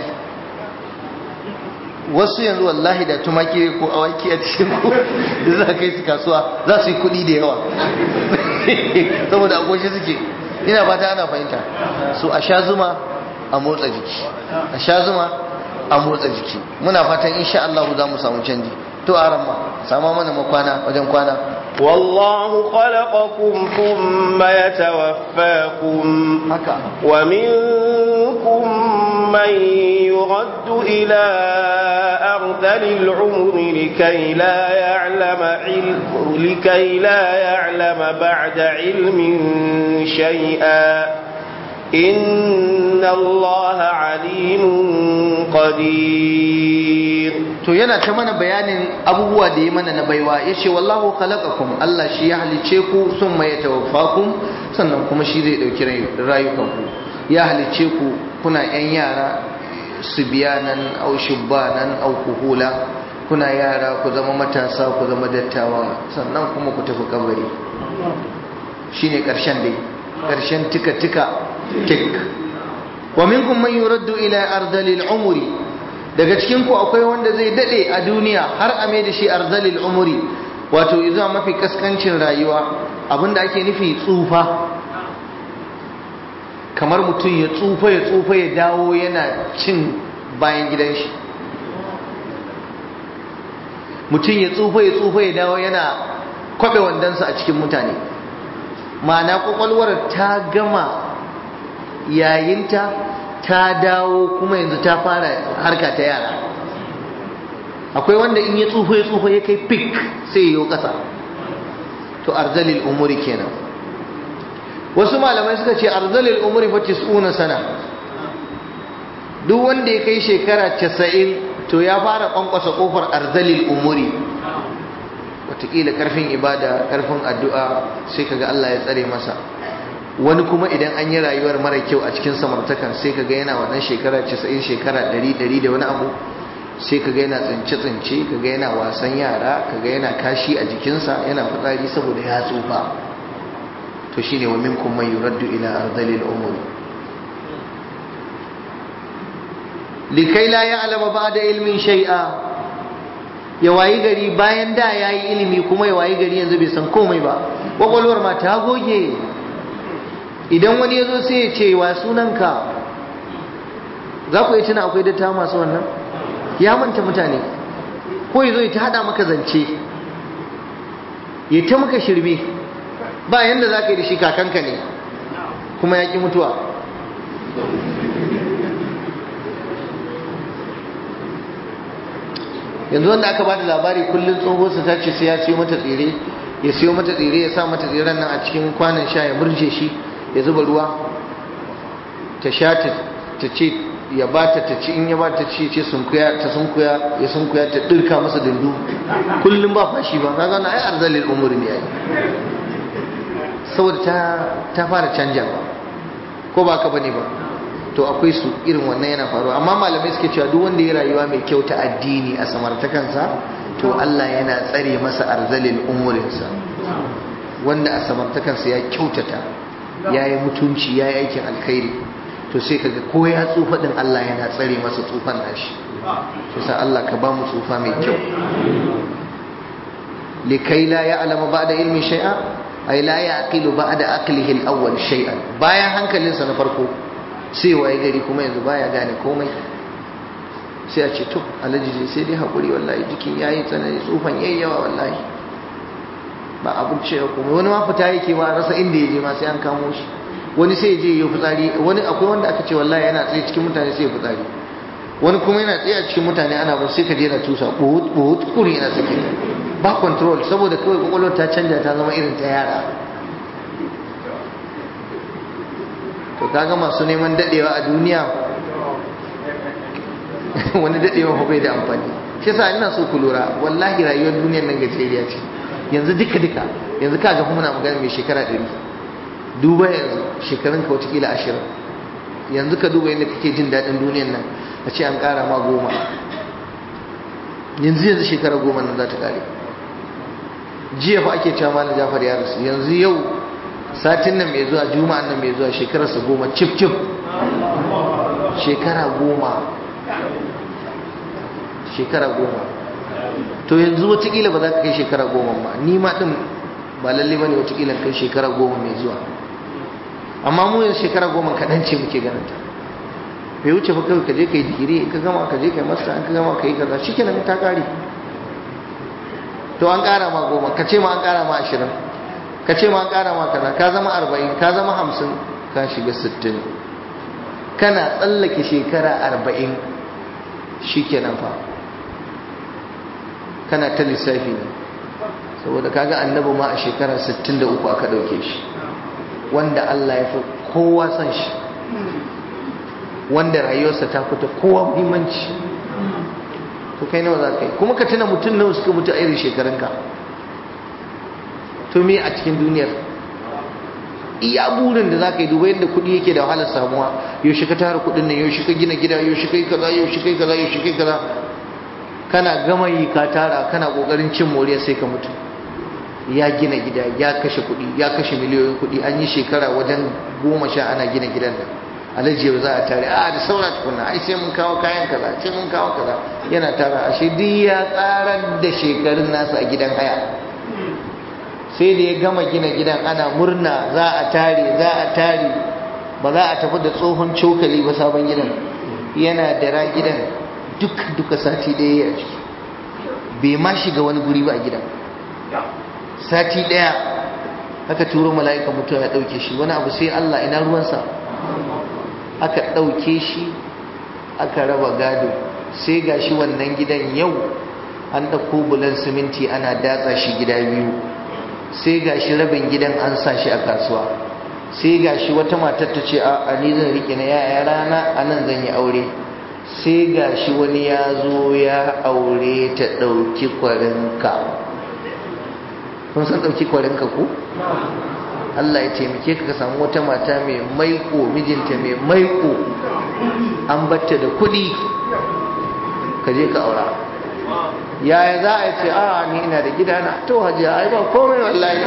Speaker 1: wasu yanzu wallahi da tumaki ko awaki a cikin ku da za kai su kasuwa za su yi kuɗi da yawa saboda agoshi suke ina fata ana fahimta so a sha zuma a motsa jiki a sha zuma a motsa jiki muna fatan insha Allah za mu samu canji to aran ma sama mana makwana wajen kwana
Speaker 2: والله خلقكم ثم يتوفاكم
Speaker 1: haka
Speaker 2: ومنكم من يرد إلى أرذل العمر لكي لا يعلم علم لكي لا يعلم بعد علم شيئا إن الله عليم قدير
Speaker 1: to yana ta mana bayanin abubuwa da ya mana na baiwa ya ce wallahu khalaqakum Allah shi ya halice ku sun mai tawaffakum sannan kuma shi zai dauki rayukanku ya halice ku kuna yan yara sibiyanan au shubbanan au kuhula kuna yara ku zama matasa ku zama dattawa sannan kuma ku tafi kabari shine karshen dai karshen tika tika tik wa minkum man yuraddu ila ardalil umri daga cikin ku akwai wanda zai dade a duniya har a mai da shi ardalil umri wato zuwa mafi kaskancin rayuwa abinda ake nufi tsufa kamar mutum ya tsufa ya tsufa ya dawo yana cin bayan gidan shi mutum ya tsufa ya tsufa ya dawo yana kwabe wandonsa a cikin mutane ma'ana kwakwalwar ta gama yayinta ta dawo kuma yanzu ta fara harka ta yara akwai wanda in ya tsufa ya tsufa ya kai pik sai ya yi ƙasa to arzalil umuri kenan wasu malamai suka ce arzalil umuri fa tis'una sana duk wanda ya kai shekara casa'in to ya fara kwankwasa kofar arzalil umuri wataƙila karfin ibada karfin addu'a sai kaga Allah ya tsare masa wani kuma idan an yi rayuwar mara kyau a cikin samartakan sai kaga yana wannan shekara casa'in shekara ɗari ɗari da wani abu sai kaga yana tsince-tsince kaga yana wasan yara kaga yana kashi a jikinsa yana fitsari saboda ya tsufa to shine wa minkum man yuraddu ila ardalil umuri likai la ya'lama ba'da ilmin shay'a ya wayi gari bayan da yayi ilimi kuma ya wayi gari yanzu bai san komai ba kwakwalwar ma ta goge idan wani ya zo sai ya ce wa sunanka za ku yi tuna akwai datta masu wannan ya manta mutane ko ya zo ya ta hada maka zance ya ta maka shirme ba yanda za ka yi da shi kakanka ne kuma ya ƙi mutuwa yanzu wanda aka bada labari kullum tsohonsa ta ce sai ya siyo mata tsire ya siyo mata tsire ya sa mata tsiren nan a cikin kwanan sha ya murje shi ya zuba ruwa ta sha ta ce ya ba ta ci in ya ba ta ci ce sunkuya ta sunkuya ya sunkuya ta dirka masa dundu kullum ba fashi ba kaga na ai arzalil umuri ne ai saboda ta ta fara canja ba ko ba ka bane ba to akwai su irin wannan yana faruwa amma malamai suke cewa duk wanda ya rayuwa mai kyau ta addini a samartakansa to Allah yana tsare masa arzalil umurinsa wanda a samartakansa ya kyautata ya yi mutunci ya yi aikin alkhairi to sai kaga ko ya tsufa din Allah yana tsare masa tsufan nashi shi sa Allah ka ba mu tsufa mai kyau likai la ya'lamu ba'da ilmi shay'a ay la yaqilu ba'da aqlihi al-awwal shay'an bayan hankalinsa na farko sai waye gari kuma yanzu baya gane komai sai a ce to alhaji sai dai hakuri wallahi jikin yayi tsanani tsufan yayi yawa wallahi ba abin ce kuma wani ma fita yake ba rasa inda ya je ma sai an kamo shi wani sai ya je ya fitsari wani akwai wanda aka ce wallahi yana tsaye cikin mutane sai ya fitsari wani kuma yana tsaye a cikin mutane ana ba sai ka je na tusa buhut buhut kuri yana sake ba control saboda kawai kwakwalwar ta canja ta zama irin ta yara to kaga masu neman dadewa a duniya wani dadewa bai da amfani shi yasa ina so ku lura wallahi rayuwar duniyar nan gajeriya ce yanzu duka duka yanzu kaga kuma muna magana mai shekara ɗari duba yanzu shekarun ka watakila ashirin yanzu ka duba yadda kake jin daɗin duniyar nan a ce an ƙara ma goma yanzu yanzu shekara goma nan za ta ƙare jiya fa ake cewa malam jafar ya rasu yanzu yau satin nan mai zuwa juma'an nan mai zuwa shekararsa goma cif cif shekara goma shekara goma to yanzu watakila ba za ka kai shekara goma ba ni ma din ba lalle ba ne watakila kai shekara goma mai zuwa amma mu yanzu shekara goma kaɗan ce muke ganin ta bai wuce ba kawai ka je ka yi digiri ka gama ka je ka yi masta an ka gama ka yi kaza shi kenan ta ƙare to an ƙara ma goma ka ce ma an ƙara ma ashirin ka ce ma an ƙara ma kaza ka zama arba'in ka zama hamsin ka shiga sittin kana tsallake shekara arba'in shi kenan fa kana ta lissafi ne saboda kaga annabi ma a shekara 63 aka dauke shi wanda Allah ya fi kowa san shi wanda rayuwarsa ta fita kowa muhimmanci to kai nawa za ka yi kuma ka tuna mutum nawa suka mutu a irin shekarunka to me a cikin duniyar iya burin da zaka yi duba yadda kuɗi yake da wahalar samuwa yaushe ka tara kuɗin nan yaushe ka gina gida yaushe kai kaza yaushe kai kaza yaushe kai kaza kana gama yi ka tara kana kokarin cin moriya sai ka mutu ya gina gida ya kashe kuɗi ya kashe miliyoyin kuɗi an yi shekara wajen goma sha ana gina gidan nan alhaji yau za a tare a da saura tukunna ai sai mun kawo kayan kaza sai mun kawo kaza yana tara ashe duk ya tsarar da shekarun nasa a gidan haya sai da ya gama gina gidan ana murna za a tare za a tare ba za a tafi da tsohon cokali ba sabon gidan yana da ra gidan duk duka sati ɗaya ya ciki bai ma shiga wani guri ba a gidan sati ɗaya aka turo mala'ika mutuwa ya ɗauke shi wani abu sai Allah ina ruwansa aka ɗauke shi aka raba gado sai ga shi wannan gidan yau an ɗauko bulan siminti ana datsa shi gida biyu sai ga shi rabin gidan an sa shi a kasuwa sai ga shi wata matar ta ce a ni zan riƙe na yaya rana a nan zan yi aure sai ga shi wani ya zo ya aure ta ɗauki kwarinka kun san ɗauki kwarinka ku? Allah ya taimake ka ka samu wata mata mai maiko mijinta mai maiko an batta da kuɗi ka je ka aura yaya za a ce a ni ina da gidana to hajiya ai ba komai wallahi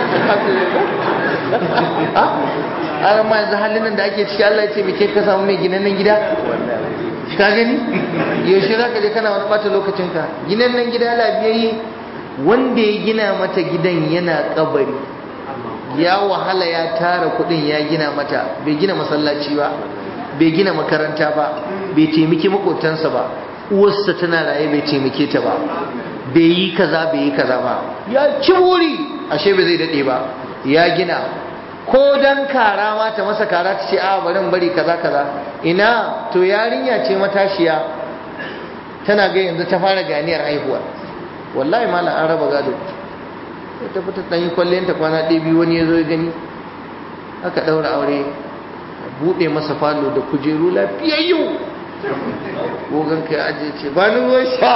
Speaker 1: a ma yanzu halin nan da ake ciki Allah ya taimake ka samu mai ginannen gida ka gani yaushe za ka je kana wani ɓata lokacinka ginannen gida lafiyayye wanda ya gina mata gidan yana kabari ya wahala ya tara kudin ya gina mata bai gina masallaci ba bai gina makaranta ba bai taimaki makotansa ba uwarsa tana raye bai taimake ta ba bai yi kaza bai yi kaza ba ya ci wuri ashe bai zai dade ba ya gina ko dan kara ma ta masa kara ta ce a barin bari kaza kaza ina to yarinya ce matashiya tana ga yanzu ta fara ganiyar haihuwa wallahi malam an raba gado ta fita ɗan yi kwallon ta kwana ɗaya biyu wani ya zo ya gani aka ɗaura aure buɗe masa falo da kujeru lafiyayyu gogon ka ya ajiye ce ba ni ruwan sha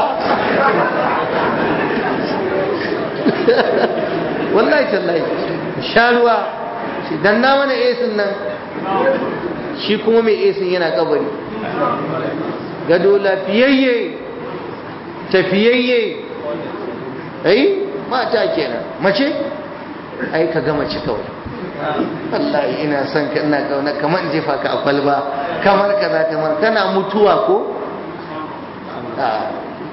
Speaker 1: wallahi tallahi sha ruwa shi dan na mana esin nan shi kuma mai esin yana kabari gado lafiyayye tafiyayye ai mata kenan mace ai ka ga mace kawai wallahi ina son ka ina kauna kamar in jefa ka a kwalba kamar kaza kamar kana mutuwa ko a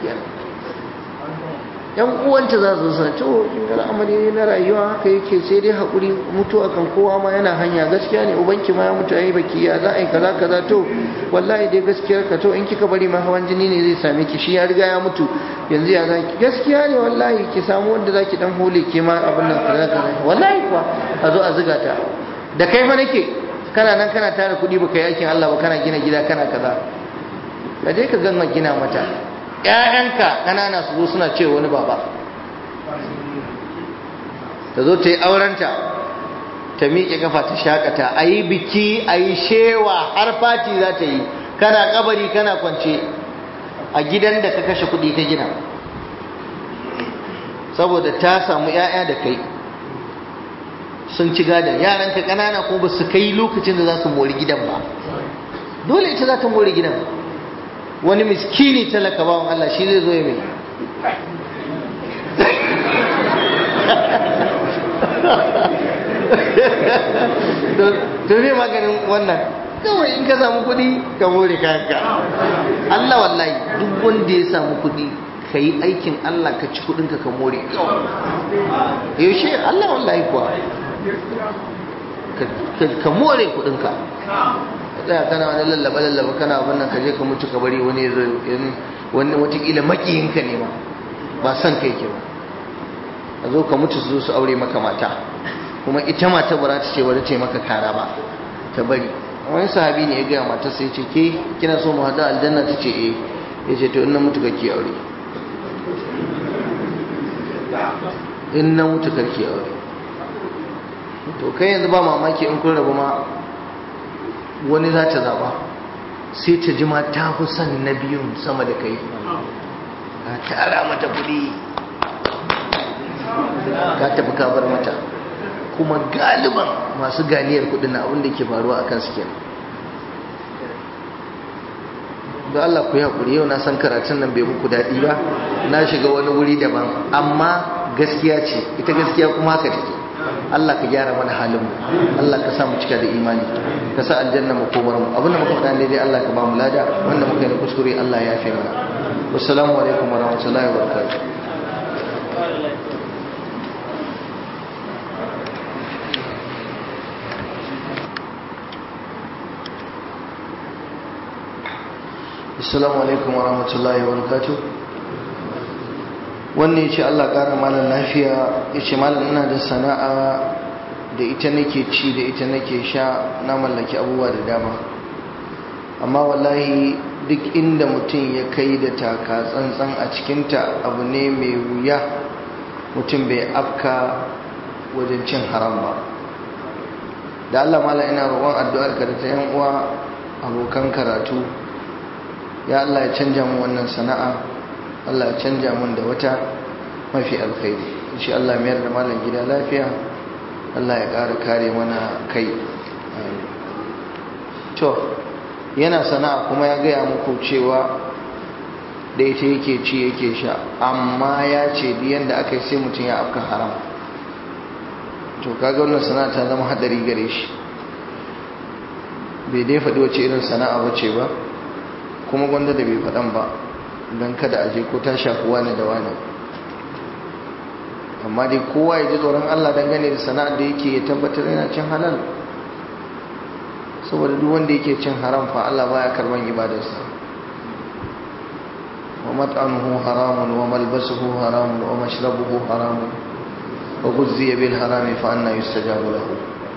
Speaker 1: yan uwanta za su san to al'amari ne na rayuwa haka yake sai dai hakuri mutuwa kan kowa ma yana hanya gaskiya ne ubanki ma ya mutu yayi baki ya za a yi kaza kaza to wallahi dai gaskiyar ka to in kika bari ma hawan jini ne zai same ki shi ya riga ya mutu yanzu ya zaki gaskiya ne wallahi ki samu wanda zaki dan hole ke ma abin nan kaza kaza wallahi kuwa a zo a zuga ta da kai fa nake kana nan kana tara kuɗi baka yi aikin Allah ba kana gina gida kana kaza ka je ka gama gina mata ‘ya'yanka ƙanana su zo suna ce wani baba ta zo ta yi aurenta ta miƙe kafa ta shakata a yi biki a yi shewa har fati za ta yi kana kabari kana kwance a gidan da ka kashe kuɗi ka gina saboda ta samu ‘ya'ya da kai sun ci gadon yaranka ƙanana ko ba su kai lokacin da za su mori gidan ba dole ita za ta mori gidan wani miskini talaka bawan Allah shi zai zo ya mai to ne maganin wannan kawai in ka samu kudi ka more kayanka Allah wallahi duk wanda ya samu kudi ka yi aikin Allah ka ci kudinka ka more yaushe Allah wallahi kuwa ka more kudinka tsaya kana wani lallaba lallaba kana abin nan ka je ka mutu ka bari wani ya zo wani watakila makiyinka ne ma ba son kai ke ba a zo ka mutu su zo su aure maka mata kuma ita mata ba za ta ce bari ta maka kara ba ta bari wani sahabi ne ya gaya mata sai ce ke kina so mu hada aljanna ta ce eh ya ce to in na mutu kake aure in na mutu kake aure to kai yanzu ba mamaki in kun rabu ma wani za ta zaba sai ta ji ma ta fi son na biyun sama da kai ka tara mata kuɗi ka tafi ka bar mata kuma galiban masu ganiyar kudin na abin da ke faruwa a kan kenan da Allah ku yi haƙuri yau na san karatun nan bai muku daɗi ba na shiga wani wuri daban amma gaskiya ce ita gaskiya kuma haka take Allah ka gyara mana halin mu Allah ka sa mu cika da imani ka sa aljanna mu komar mu abinda muka faɗa ne dai Allah ka ba mu lada wanda muka yi kuskure Allah ya yafe mana wassalamu alaikum warahmatullahi wabarakatuh assalamu alaikum wa rahmatullahi wa barakatuh wannan yace Allah ƙara malam lafiya yace malam ina da sana'a da ita nake ci da ita nake sha na mallaki abubuwa da dama amma wallahi duk inda mutum ya kai da taka tsantsan a cikinta abu ne mai wuya mutum bai afka wajen cin haram ba da Allah malam ina roƙon addu'ar ka da ta yan uwa abokan karatu ya Allah ya canja mu wannan sana'a Allah ya canja mun da wata mafi alkhairi insha Allah mayar da malam gida lafiya Allah ya ƙara kare mana kai to yana sana'a kuma ya gaya muku cewa da ita yake ci yake sha amma ya ce biyan da aka yi sai mutum ya afka haram to kaga wannan sana'a ta zama hadari gare shi bai dai faɗi wace irin sana'a ba ce ba kuma gwanda da bai faɗan ba don kada a je ko ta shafi wani da wani amma dai kowa ya ji tsoron Allah dangane da sana'ar da yake ya tabbatar yana cin halal saboda duk wanda yake cin haram fa Allah baya karban ibadarsa wa mat'amuhu haramun wa malbasuhu haramun wa mashrabuhu haramun wa ghuzziya bil harami fa anna yustajabu lahu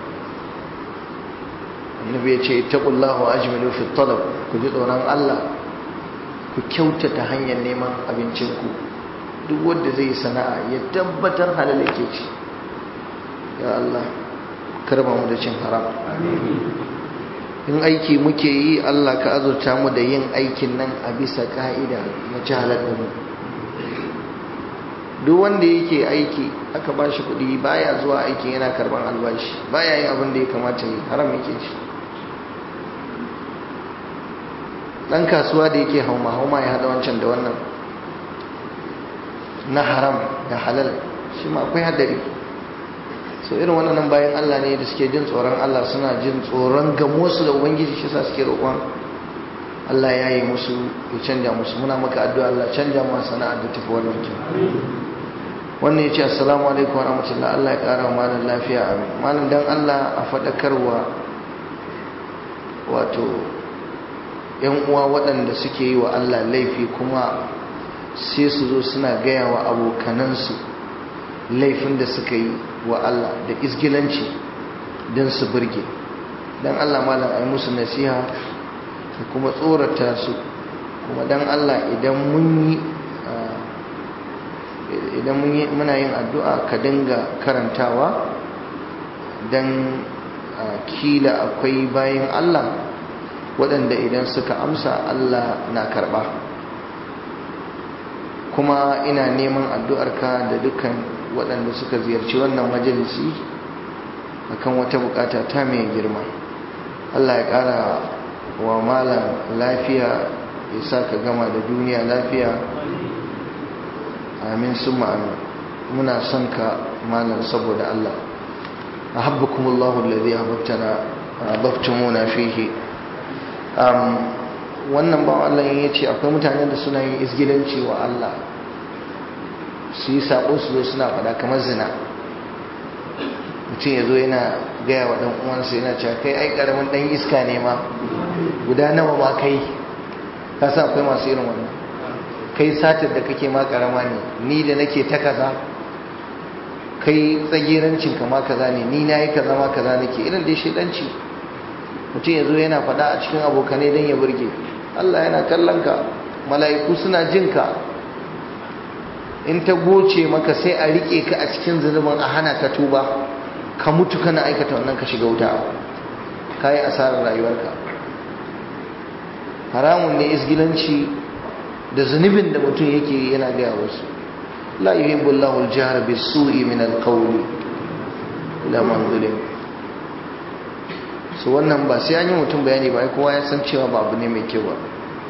Speaker 1: annabi ya ce ittaqullahu ajmilu fi talab ku ji tsoron Allah ku kyautata hanyar neman abincinku duk wanda zai yi sana'a ya tabbatar halal yake ci ya Allah karba mu da cin haram in aiki muke yi Allah ka azurta mu da yin aikin nan a bisa ka'ida na ci halal mu duk wanda yake aiki aka ba shi kuɗi baya zuwa aikin yana karban albashi baya yin abin da ya kamata yi haram yake ci dan kasuwa da yake hauma hauma ya hada wancan da wannan na haram da halal shi ma akwai hadari so irin wannan bayan Allah ne da suke jin tsoron Allah suna jin tsoron gamo su da ubangiji shi sa suke roƙon Allah ya yi musu ya canja musu muna maka addu'a Allah canja mu sana'ar da tafi wannan kin wannan yace assalamu alaikum wa rahmatullahi Allah ya ƙara wa malam lafiya amin malam dan Allah a faɗakarwa wato yan uwa waɗanda suke yi wa Allah laifi kuma sai su zo suna gaya wa abokanansu laifin da suka yi wa Allah da isgilanci don su burge don Allah malam a yi musu nasiha da kuma tsorata su kuma don Allah idan mun yi idan muna yin addu'a ka dinga karantawa don kila akwai bayan Allah waɗanda idan suka amsa Allah na karɓa kuma ina neman addu'arka da dukkan waɗanda suka ziyarci wannan majalisi akan wata bukata ta mai girma Allah ya ƙara wa malam lafiya ya sa ka gama da duniya lafiya amin sun amin muna son ka malam saboda Allah ahabbakumullahu alladhi ahbabtana ahbabtumuna fihi wannan ba Allah ya ce akwai mutane da suna yin isgilanci wa Allah su yi sabo su zo suna fada kamar zina mutum ya zo yana gaya wa ɗan uwansa yana cewa kai ai ƙaramin ɗan iska ne ma guda nawa ma kai ka sa akwai masu irin wannan kai satar da kake ma ƙarama ne ni da nake ta kaza kai tsagerancin ka ma kaza ne ni na yi kaza ma kaza nake irin dai shaidanci mutum ya zo yana faɗa a cikin abokanai don ya burge Allah yana kallon ka mala'iku suna jin ka in ta goce maka sai a riƙe ka a cikin zunubin a hana ka tuba ka mutu kana aikata wannan ka shiga wuta ka yi asarar rayuwarka haramun ne isgilanci da zunubin da mutum yake yana gaya wasu la yuhibbullahu al-jahra bis-su'i min al-qawli ila manzulin su wannan ba sai an yi mutum bayani ba kowa ya san cewa ba abu ne mai kyau ba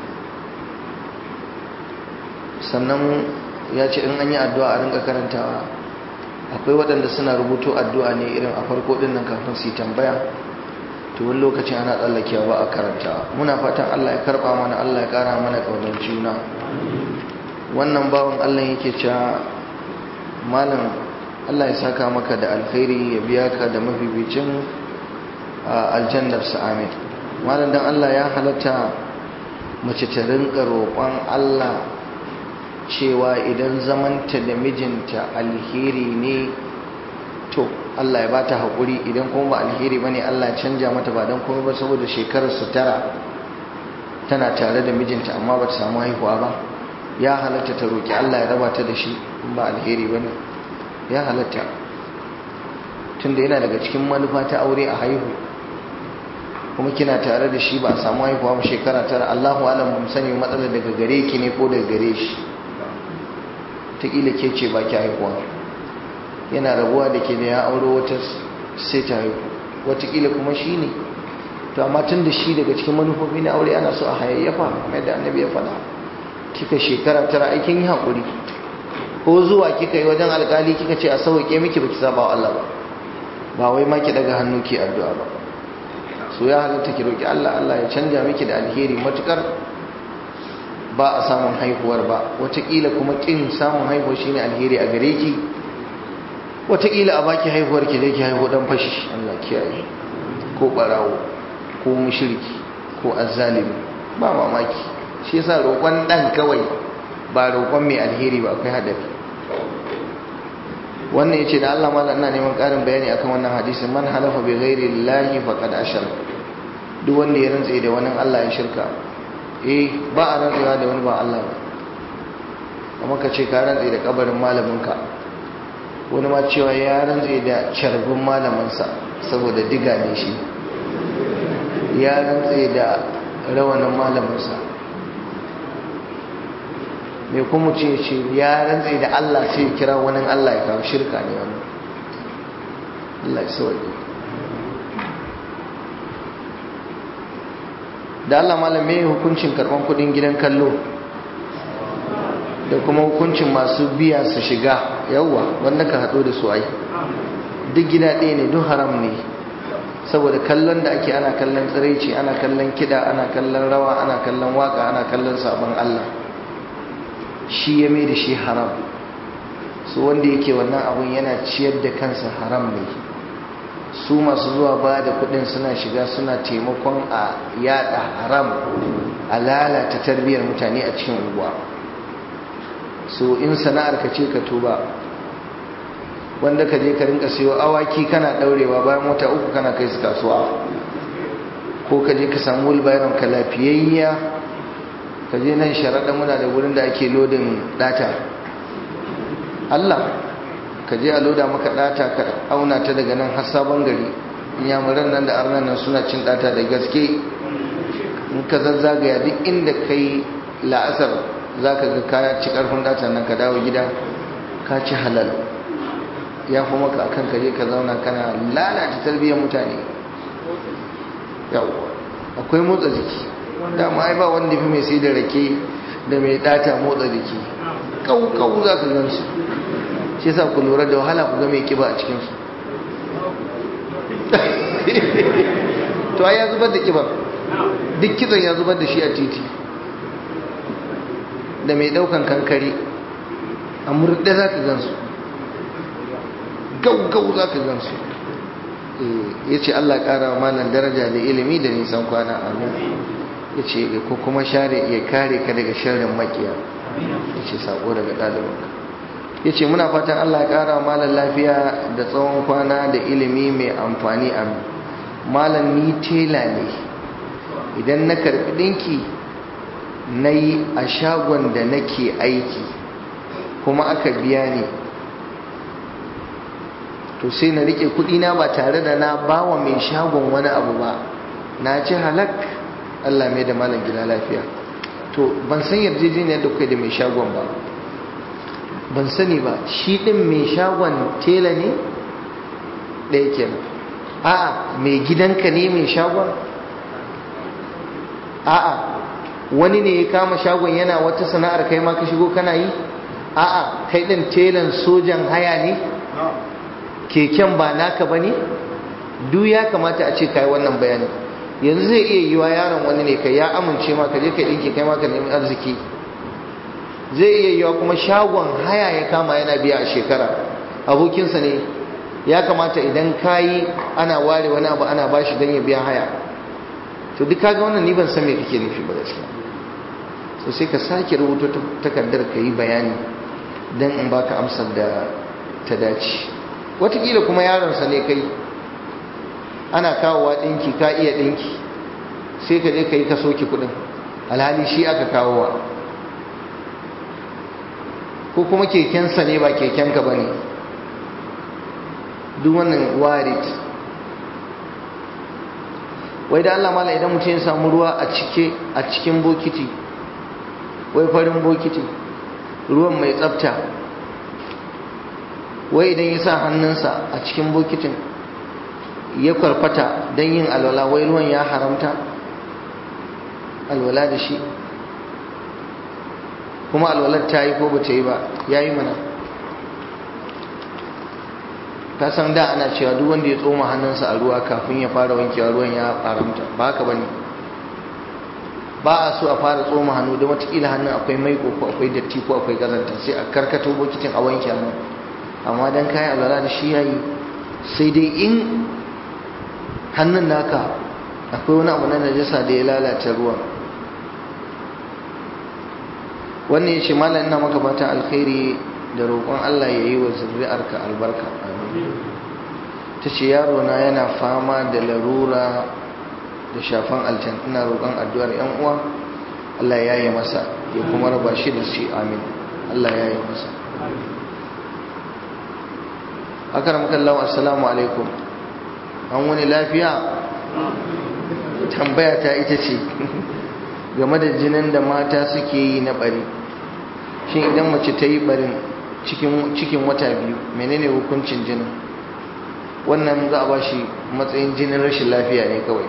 Speaker 1: sannan ya ce in an yi addu'a a rinka karantawa akwai waɗanda suna rubuto addu'a ne irin a farko ɗin nan kafin su yi tambaya to wani lokacin ana tsallakewa ba a karantawa muna fatan allah ya karɓa mana allah ya ƙara mana ƙaunar juna wannan bawan allah yake cewa malam allah ya saka maka da alkhairi ya biya ka da mafibicin aljannarsa amin malam dan allah ya halatta mace ta rinka roƙon allah cewa idan zamanta da mijinta alheri ne to Allah ya bata haƙuri idan kuma ba alheri bane Allah ya canja mata ba don kuma ba saboda shekarar su tara tana tare da mijinta amma ba ta samu haihuwa ba ya halatta ta roƙi Allah ya raba ta da shi in ba alheri bane ya halatta tunda yana daga cikin manufa ta aure a haihu kuma kina tare da shi ba a samu haihuwa ba shekara tara Allahu alam mun sani matsalar daga gare ki ne ko daga gare shi taƙila ke ce ba ki haihuwa yana rabuwa da ke da ya auro wata sai ta haihu watakila kuma shi ne to amma tun da shi daga cikin manufofi na aure ana so a hayayyafa mai da annabi ya faɗa kika shekara tara aikin yi haƙuri ko zuwa kika yi wajen alƙali kika ce a sauƙe miki baki saba wa Allah ba ba wai ma ki daga hannu ki addu'a ba so ya halatta ki roki Allah Allah ya canja miki da alheri matukar ba a samun haihuwar ba watakila kuma kin samun haihuwa shine alheri a gare ki watakila a baki haihuwar ki zai ki haihu dan fashi Allah kiyaye ko barawo ko mushriki ko azzalimi ba mamaki shi yasa roƙon dan kawai ba roƙon mai alheri ba akwai hadari wannan yace da Allah mallan ina neman ƙarin bayani akan wannan hadisin man halafa bi ghairi llahi faqad ashar duk wanda ya rantsa da wani Allah ya shirka eh ba a rantsewa da wani ba Allah ba amma ka ce ka rantse da kabarin malaminka wani ma cewa ya rantse da carbin malaminsa saboda diga ne shi ya rantse da rawanin malaminsa mai kuma ce ce ya rantse da Allah sai kira wani Allah ya kawo shirka ne wani Allah ya sauke da Allah malam me hukuncin karban kudin gidan kallo da kuma hukuncin masu biya su shiga yawwa wanda ka hado da su ai duk gida ɗaya ne duk haram ne saboda kallon da ake ana kallon tsiraici ana kallon kida ana kallon rawa ana kallon waka ana kallon sabon Allah shi ya mai da shi haram su wanda yake wannan abun yana ciyar da kansa haram ne su masu zuwa ba da kudin suna shiga suna taimakon a yada haram a lalata tarbiyyar mutane a cikin unguwa so in sana'ar ka ce ka tuba wanda ka je ka rinka siyo awaki kana daurewa bayan wata uku kana kai su kasuwa ko ka je ka samu wulbayaron ka lafiyayya ka je nan sharaɗa muna da wurin da ake lodin data Allah ka je a loda maka data ka auna ta daga nan har sabon gari inyamuran nan da arnan nan suna cin data da gaske in ka zazzagaya duk inda kai la'asar za ka ga kaya ci karfin data nan ka dawo gida ka ci halal ya fi maka akan ka je ka zauna kana lalata tarbiyyar mutane yawwa akwai motsa jiki dama ai ba wanda fi mai sai da rake da mai data motsa jiki kau-kau za ka gan su shi sa ku lura da wahala ku ga mai kiba a cikinsu to ai ya zubar da kibar duk kitson ya zubar da shi a titi da mai daukan kankare a murɗe za ka gan su gau-gau za ka gan su ya ce allah ƙara malan daraja da ilimi da nisan kwana amin ya ce ko kuma share ya kare ka daga sharrin makiya ya ce sako daga ɗalibinka ya ce muna fatan Allah ya ƙara malar lafiya da tsawon kwana da ilimi mai amfani a malar ni tela ne idan na karɓi ɗinki na yi a shagon da nake aiki kuma aka biya ni to sai na riƙe kuɗina ba tare da na bawa mai shagon wani abu ba na ci halak Allah mai da malam gida lafiya to ban san yarjejeniyar da kai da mai shagon ba ban sani ba shi din mai shagon tela ne ɗaya kenan a'a mai gidanka ne mai shagon a'a wani ne ya kama shagon yana wata sana'ar kai ma ka shigo kana yi a'a kai ɗin telan sojan haya ne keken ba naka ba ne duk ya kamata a ce kai wannan bayani yanzu zai iya yiwa yaron wani ne kai ya amince ma ka je ka ɗinki kai ma ka nemi arziki zai iya yiwa kuma shagon haya ya kama yana biya a shekara abokinsa ne ya kamata idan kayi ana ware wani abu ana bashi don ya biya haya to duk kaga wannan ni ban san me kake nufi ba gaskiya so sai ka sake rubuta takardar ka yi bayani don in baka amsar da ta dace watakila kuma yaronsa ne kai ana kawowa ɗinki ka iya ɗinki sai ka je ka yi ka soke kuɗin alhali shi aka kawowa ko kuma kekensa ne ba kekenka ba ne duk wannan warit wai da Allah mala idan mutum ya samu ruwa a cike a cikin bokiti wai farin bokiti ruwan mai tsafta wai idan ya sa hannunsa a cikin bokitin ya kwarfata don yin alwala wai ruwan ya haramta alwala da shi kuma alwalar ta yi ko ba ta yi ba ya yi mana ta san da ana cewa duk wanda ya tsoma hannunsa a ruwa kafin ya fara wankewa ruwan ya haramta ba haka ba ne ba a so a fara tsoma hannu da watakila hannun akwai maiko ko akwai datti ko akwai kazanta sai a karkato bokitin a wanke hannu amma don kayan alwala da shi yayi sai dai in hannun naka akwai wani abu na najasa da ya lalata ruwan wannan ya ce malam ina maka fatan alkhairi da roƙon Allah ya yi wa zuri'arka albarka ta ce yaro na yana fama da larura da shafan aljan ina roƙon addu'ar yan uwa Allah ya yi masa ya kuma raba shi da shi amin Allah ya yi masa akar makallawa assalamu alaikum an wani lafiya tambaya ta ita ce game da jinin da mata suke yi na bari shi idan mace ta yi barin cikin wata biyu menene hukuncin jinin wannan za a ba shi matsayin jinin rashin lafiya ne kawai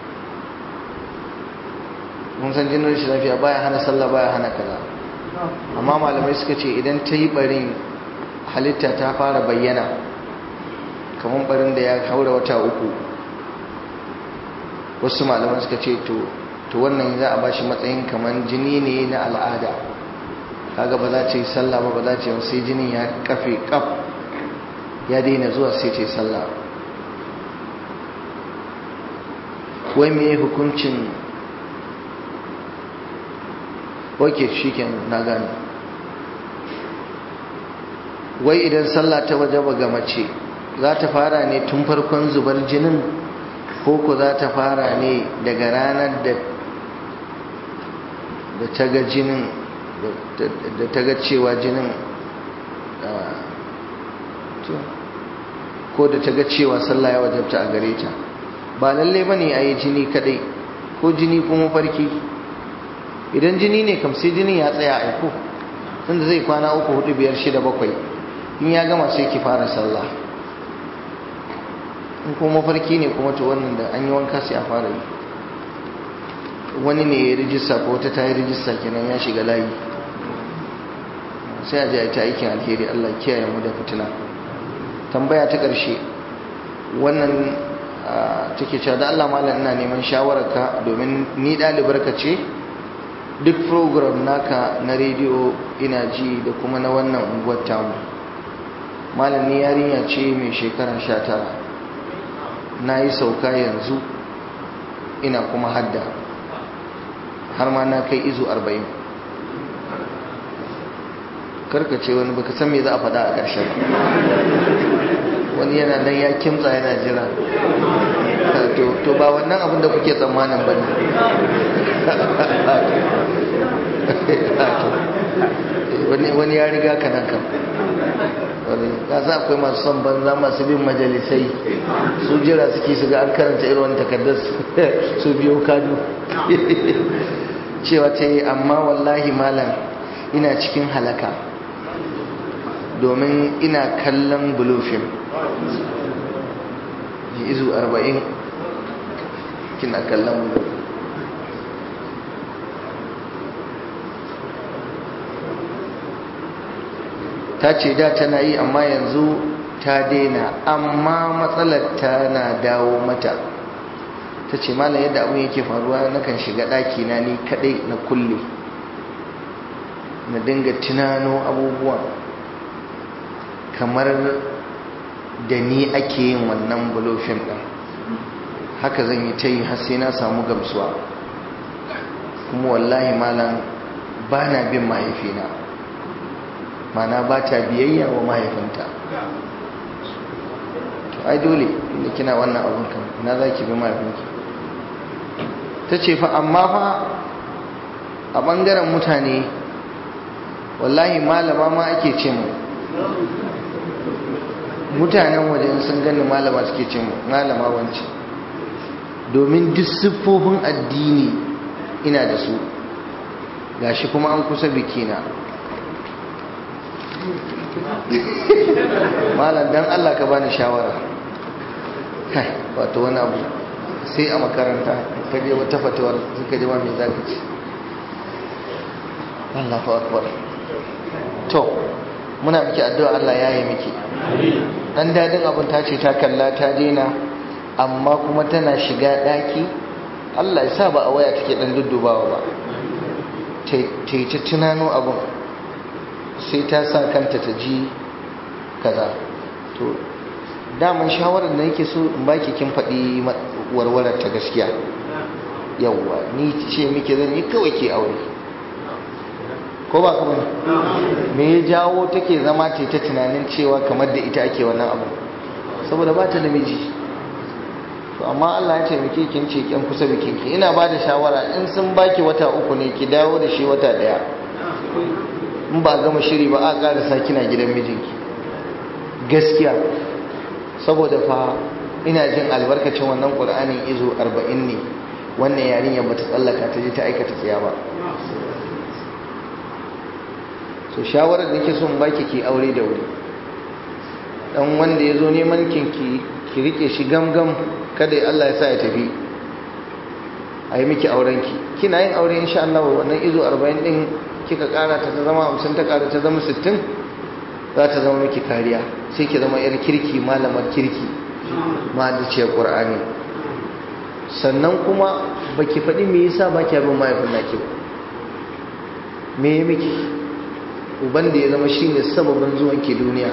Speaker 1: mun san jinin rashin lafiya baya hana sallah baya hana kaza amma malamai suka ce idan ta yi barin halitta ta fara bayyana kamar barin da ya haura wata uku wasu malaman suka ce to to wannan za a bashi matsayin kamar jini ne na al'ada kaga ba za ta yi sallah ba ba za ta yi sai jinin ya kafe kaf ya daina zuwa sai ta yi sallah wai me hukuncin wake shi na gane wai idan sallah ta waje ga mace za ta fara ne tun farkon zubar jinin ko ku za ta fara ne daga ranar da da ta ga jinin da ta ga cewa jinin ko da ta ga cewa sallah ya wajabta a gare ta ba lalle ba ne a yi jini kadai ko jini kuma farki idan jini ne kam sai jinin ya tsaya aiko tunda zai kwana uku hudu biyar shida bakwai in ya gama sai ki fara sallah in kuma mafarki ne kuma to wannan da an yi wanka sai a fara yi wani ne ya rijista ko wata ta yi rijista kenan ya shiga layi sai a ji a ta aikin alheri Allah kiyaye mu da fitina tambaya ta ƙarshe wannan take cewa da Allah malam ina neman shawararka domin ni ɗalibar ka ce duk program naka na rediyo ina ji da kuma na wannan unguwar tamu malam ni yarinya ce mai shekara sha tara na yi sauka yanzu ina kuma hadda har ma na kai izu arba'in karkace wani baka san me za a faɗa a ƙarshen wani yana nan ya kimtsa yana jira to ba wannan abin da kuke tsammanin ba ne wani ya riga ka nan kam ya za akwai masu son banza masu bin majalisai su jira suke su ga an karanta irin wani takardar su biyo kadu cewa ta yi amma wallahi malam ina cikin halaka domin ina kallon bulufin izu arba'in kina kallon mu ta ce da tana yi amma yanzu ta daina amma matsalar tana dawo mata ta ce malam yadda abin yake faruwa nakan shiga ɗaki na ni kaɗai na kulle na dinga tunano abubuwa kamar da ni ake yin wannan bulofin ɗin haka zan yi ta yi har sai na samu gamsuwa kuma wallahi malam ba na bin mahaifina mana ba ta biyayya wa mahaifinta to ai dole inda kina wannan abin kan na za ki bi mahaifinki ta ce fa amma fa a ɓangaren mutane wallahi malama ma ake ce mu mutanen wajen sun gani malama suke ce mu malama wance domin duk siffofin addini ina da su gashi kuma an kusa bikina malam dan Allah ka bani shawara kai wato wani abu sai a makaranta ka je wata fatawar suka ji ma me zaka ci Allahu akbar to muna miki addu'a Allah ya yi miki dan dadin abun ta ce ta kalla ta daina amma kuma tana shiga daki Allah ya sa ba a waya take dan duddubawa ba ta yi ta tunano abun sai ta sa kanta ta ji kaza to daman shawarar da nake so in baki kin faɗi warwarar ta gaskiya yawwa ni ce miki zan yi kawai ke aure ko ba kuma me ya jawo take zama ta ta tunanin cewa kamar da ita ake wannan abu saboda ba ta da miji to amma Allah ya taimake kin ce kin kusa bikin ki ina ba da shawara in sun baki wata uku ne ki dawo da shi wata daya in ba gama shiri ba a karasa kina gidan mijinki gaskiya saboda fa ina jin albarkacin wannan qur'anin izo 40 ne wannan yarinya bata tsallaka ta je ta aikata tsiya ba so shawarar da ke son baki ki aure da wuri dan wanda ya zo neman kinki ki rike shi gamgam kada Allah ya sa ya tafi a yi miki aurenki kina yin aure insha Allah wannan izo 40 din kika kara ta zama 50 ta kara ta zama 60 za ta zama miki kariya sai ki zama yar kirki malamar kirki mahaliciyar qur'ani sannan kuma baki faɗi me yasa baki abin mahaifin naki ba me ya miki uban da ya zama shine sababin zuwan ki duniya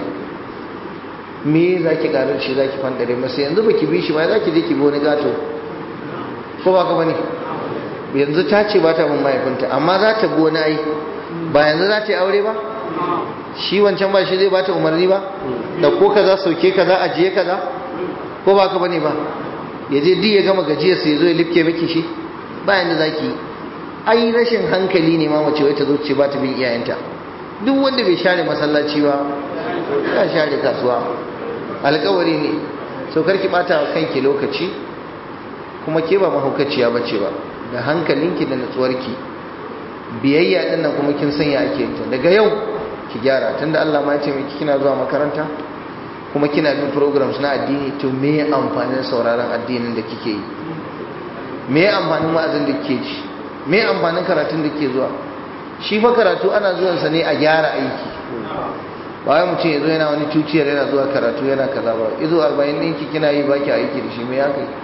Speaker 1: me za ki karar shi za ki fandare masa yanzu ba ki bi shi ba za ki je ki bi wani gato ko ba ka bane yanzu ta ce ba ta bin mahaifinta amma za ta bi wani ai ba yanzu za ta yi aure ba shi wancan ba shi zai ba ta umarni ba da ko kaza sauke kaza ajiye kaza ko ba ka bane ba ya je duk ya gama gajiyar sai ya zo ya lifke miki shi ba yanda za ki yi ai rashin hankali ne ma mace wai ta zo ce ba ta bin iyayenta duk wanda bai share masallaci ba ya share kasuwa alkawari ne so karki bata wa kanki lokaci kuma ke ba mahaukaciya bace ba da hankalinki da natsuwarki biyayya din nan kuma kin sanya ake ta daga yau ki gyara tunda Allah ma ya ce miki kina zuwa makaranta kuma kina bin programs na addini to me amfanin sauraron addinin da kike yi me amfanin wa'azin da kike ji me amfanin karatun da kike zuwa shi fa karatu ana zuwansa ne a gyara aiki bayan mutum ya zo yana wani tuciyar yana zuwa karatu yana kaza ba izo arba'in ɗinki kina yi baki aiki da shi me ya kai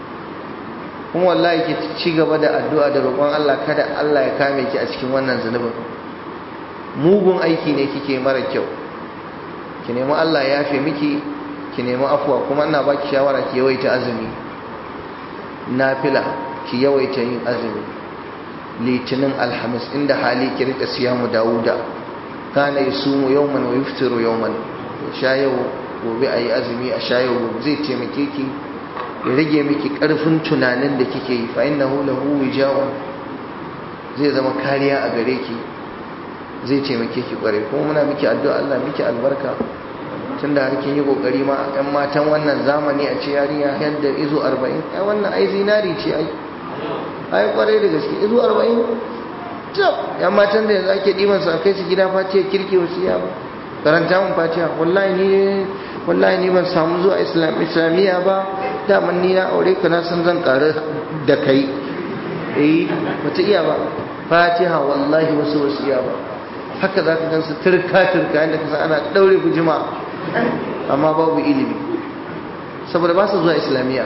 Speaker 1: kuma wallahi ki ci gaba da addu'a da roƙon Allah kada Allah ya kame ki a cikin wannan zunubin mugun aiki ne kike mara kyau ki nemi Allah ya yafe miki ki nemi afuwa kuma ina baki shawara ki yawaita azumi nafila ki yawaita yin azumi litinin alhamis inda hali ki rika siyamu dawuda kana yasumu yawman wa yuftiru yawman sha yau gobe ayi azumi a sha yau gobe zai taimake ki ya rage miki karfin tunanin da kike yi fa innahu lahu wija'un zai zama kariya a gare ki zai taimake ki kware kuma muna miki addu'a Allah miki albarka tunda har kin yi kokari ma ɗan matan wannan zamani a ce yarinya yadda izo 40 ai wannan ai zinari ce ai ai kwarai da gaske izo 40 tab yan matan da yanzu ake diban su a kai su gida fatiya kirki wasu ya ba karanta mun fatiha wallahi ni wallahi ni ban samu zuwa islam islamiyya ba daman ni na aure ka na san zan ƙara da kai eh bata iya ba fatiha wallahi wasu wasu iya ba haka za ka gansu turka turka yadda ka san ana ɗaure gujima amma babu ilimi saboda ba su zuwa islamiyya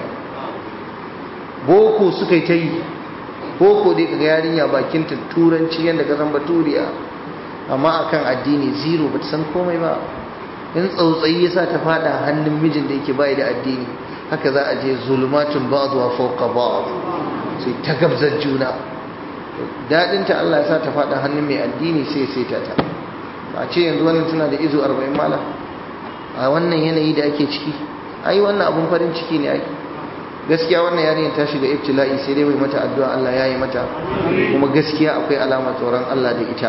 Speaker 1: boko suka yi ta yi boko dai kaga yarinya bakin ta turanci yadda ka san baturiya amma akan addini zero bata san komai ba in tsautsayi yasa ta fada hannun mijin da yake bai da addini haka za a je zulmatun ba'dha fawqa ba'd sai ta gabzar juna dadin ta Allah ya sa ta fada hannun mai addini sai sai ta ta ba ce yanzu wannan tana da izo 40 mala a wannan yanayi da ake ciki ai wannan abun farin ciki ne ai gaskiya wannan yarinyar ta shiga ibtila'i sai dai mai mata addu'a Allah ya yi mata kuma gaskiya akwai alama tsoron Allah da ita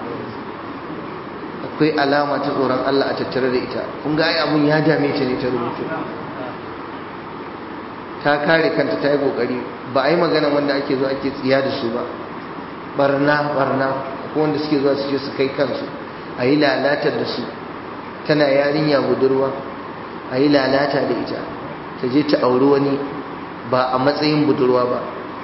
Speaker 1: akwai alama ta tsoron Allah a tattare da ita kun ga ai abun ya dame ta ne ta rubutu ta kare kanta ta yi kokari ba a yi magana wanda ake zo ake tsiya da su ba barna barna ko wanda suke zuwa su je su kai kansu a yi lalatar da su tana yarinya budurwa a yi lalata da ita ta je ta auri wani ba a matsayin budurwa ba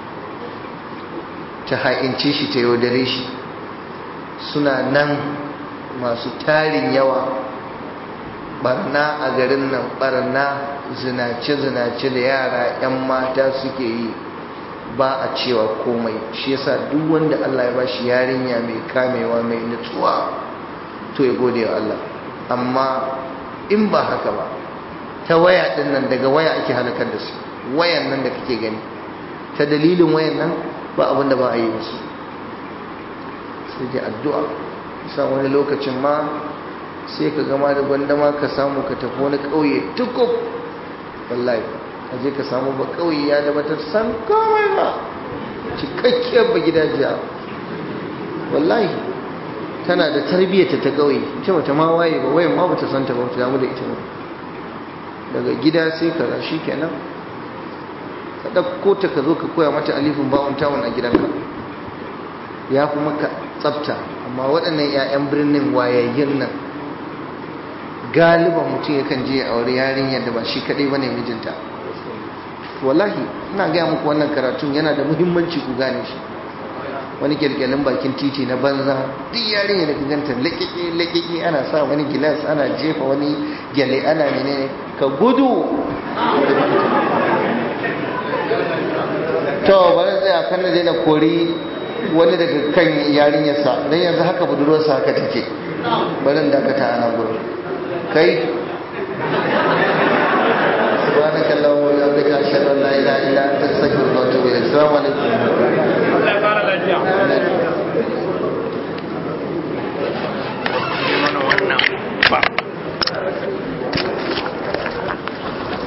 Speaker 1: ta ha'ince shi ta yaudare shi suna nan masu tarin yawa barna a garin nan barna zinace-zinace da yara 'yan mata suke yi ba a cewa komai shi yasa duk wanda Allah ya bashi yarinya mai kamewa mai nutsuwa to ya gode wa Allah amma in ba haka ba ta waya din nan daga waya ake halakar da su wayan nan da kake gani ta dalilin wayan nan ba abin da ba a yi musu sai dai addu'a sa wani lokacin ma sai ka gama da gwandama ka samu ka tafi wani ƙauye tukub wallahi a je ka samu ba ƙauye ya da bata san komai ba cikakkiyar ba gidajiya wallahi tana da tarbiyyata ta ƙauye ita bata ma waye ba wayan ma bata santa ba bata damu da ita ba daga gida sai ka rashi kenan ka ɗauko ta ka zo ka koya mata alifin bawon tawon a gidanka ya fi maka tsafta amma waɗannan 'ya'yan birnin wayayyin nan galiban mutum yakan je a wuri yarinyar da ba shi kaɗai ba ne mijinta wallahi ina gaya muku wannan karatun yana da muhimmanci ku gane shi wani kyalkyalin bakin titi na banza duk yarinya da ganta laƙiƙi laƙiƙi ana sa wani gilas ana jefa wani gyale ana menene ka gudu to bari tsaya kan da daina kori wani daga kan yarinyarsa don yanzu haka budurwarsa haka take barin dakata ana gudu kai سبحانك اللهم وبحمدك اشهد ان لا اله الا انت استغفرك واتوب اليك السلام عليكم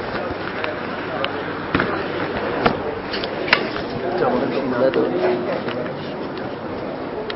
Speaker 3: Thank you.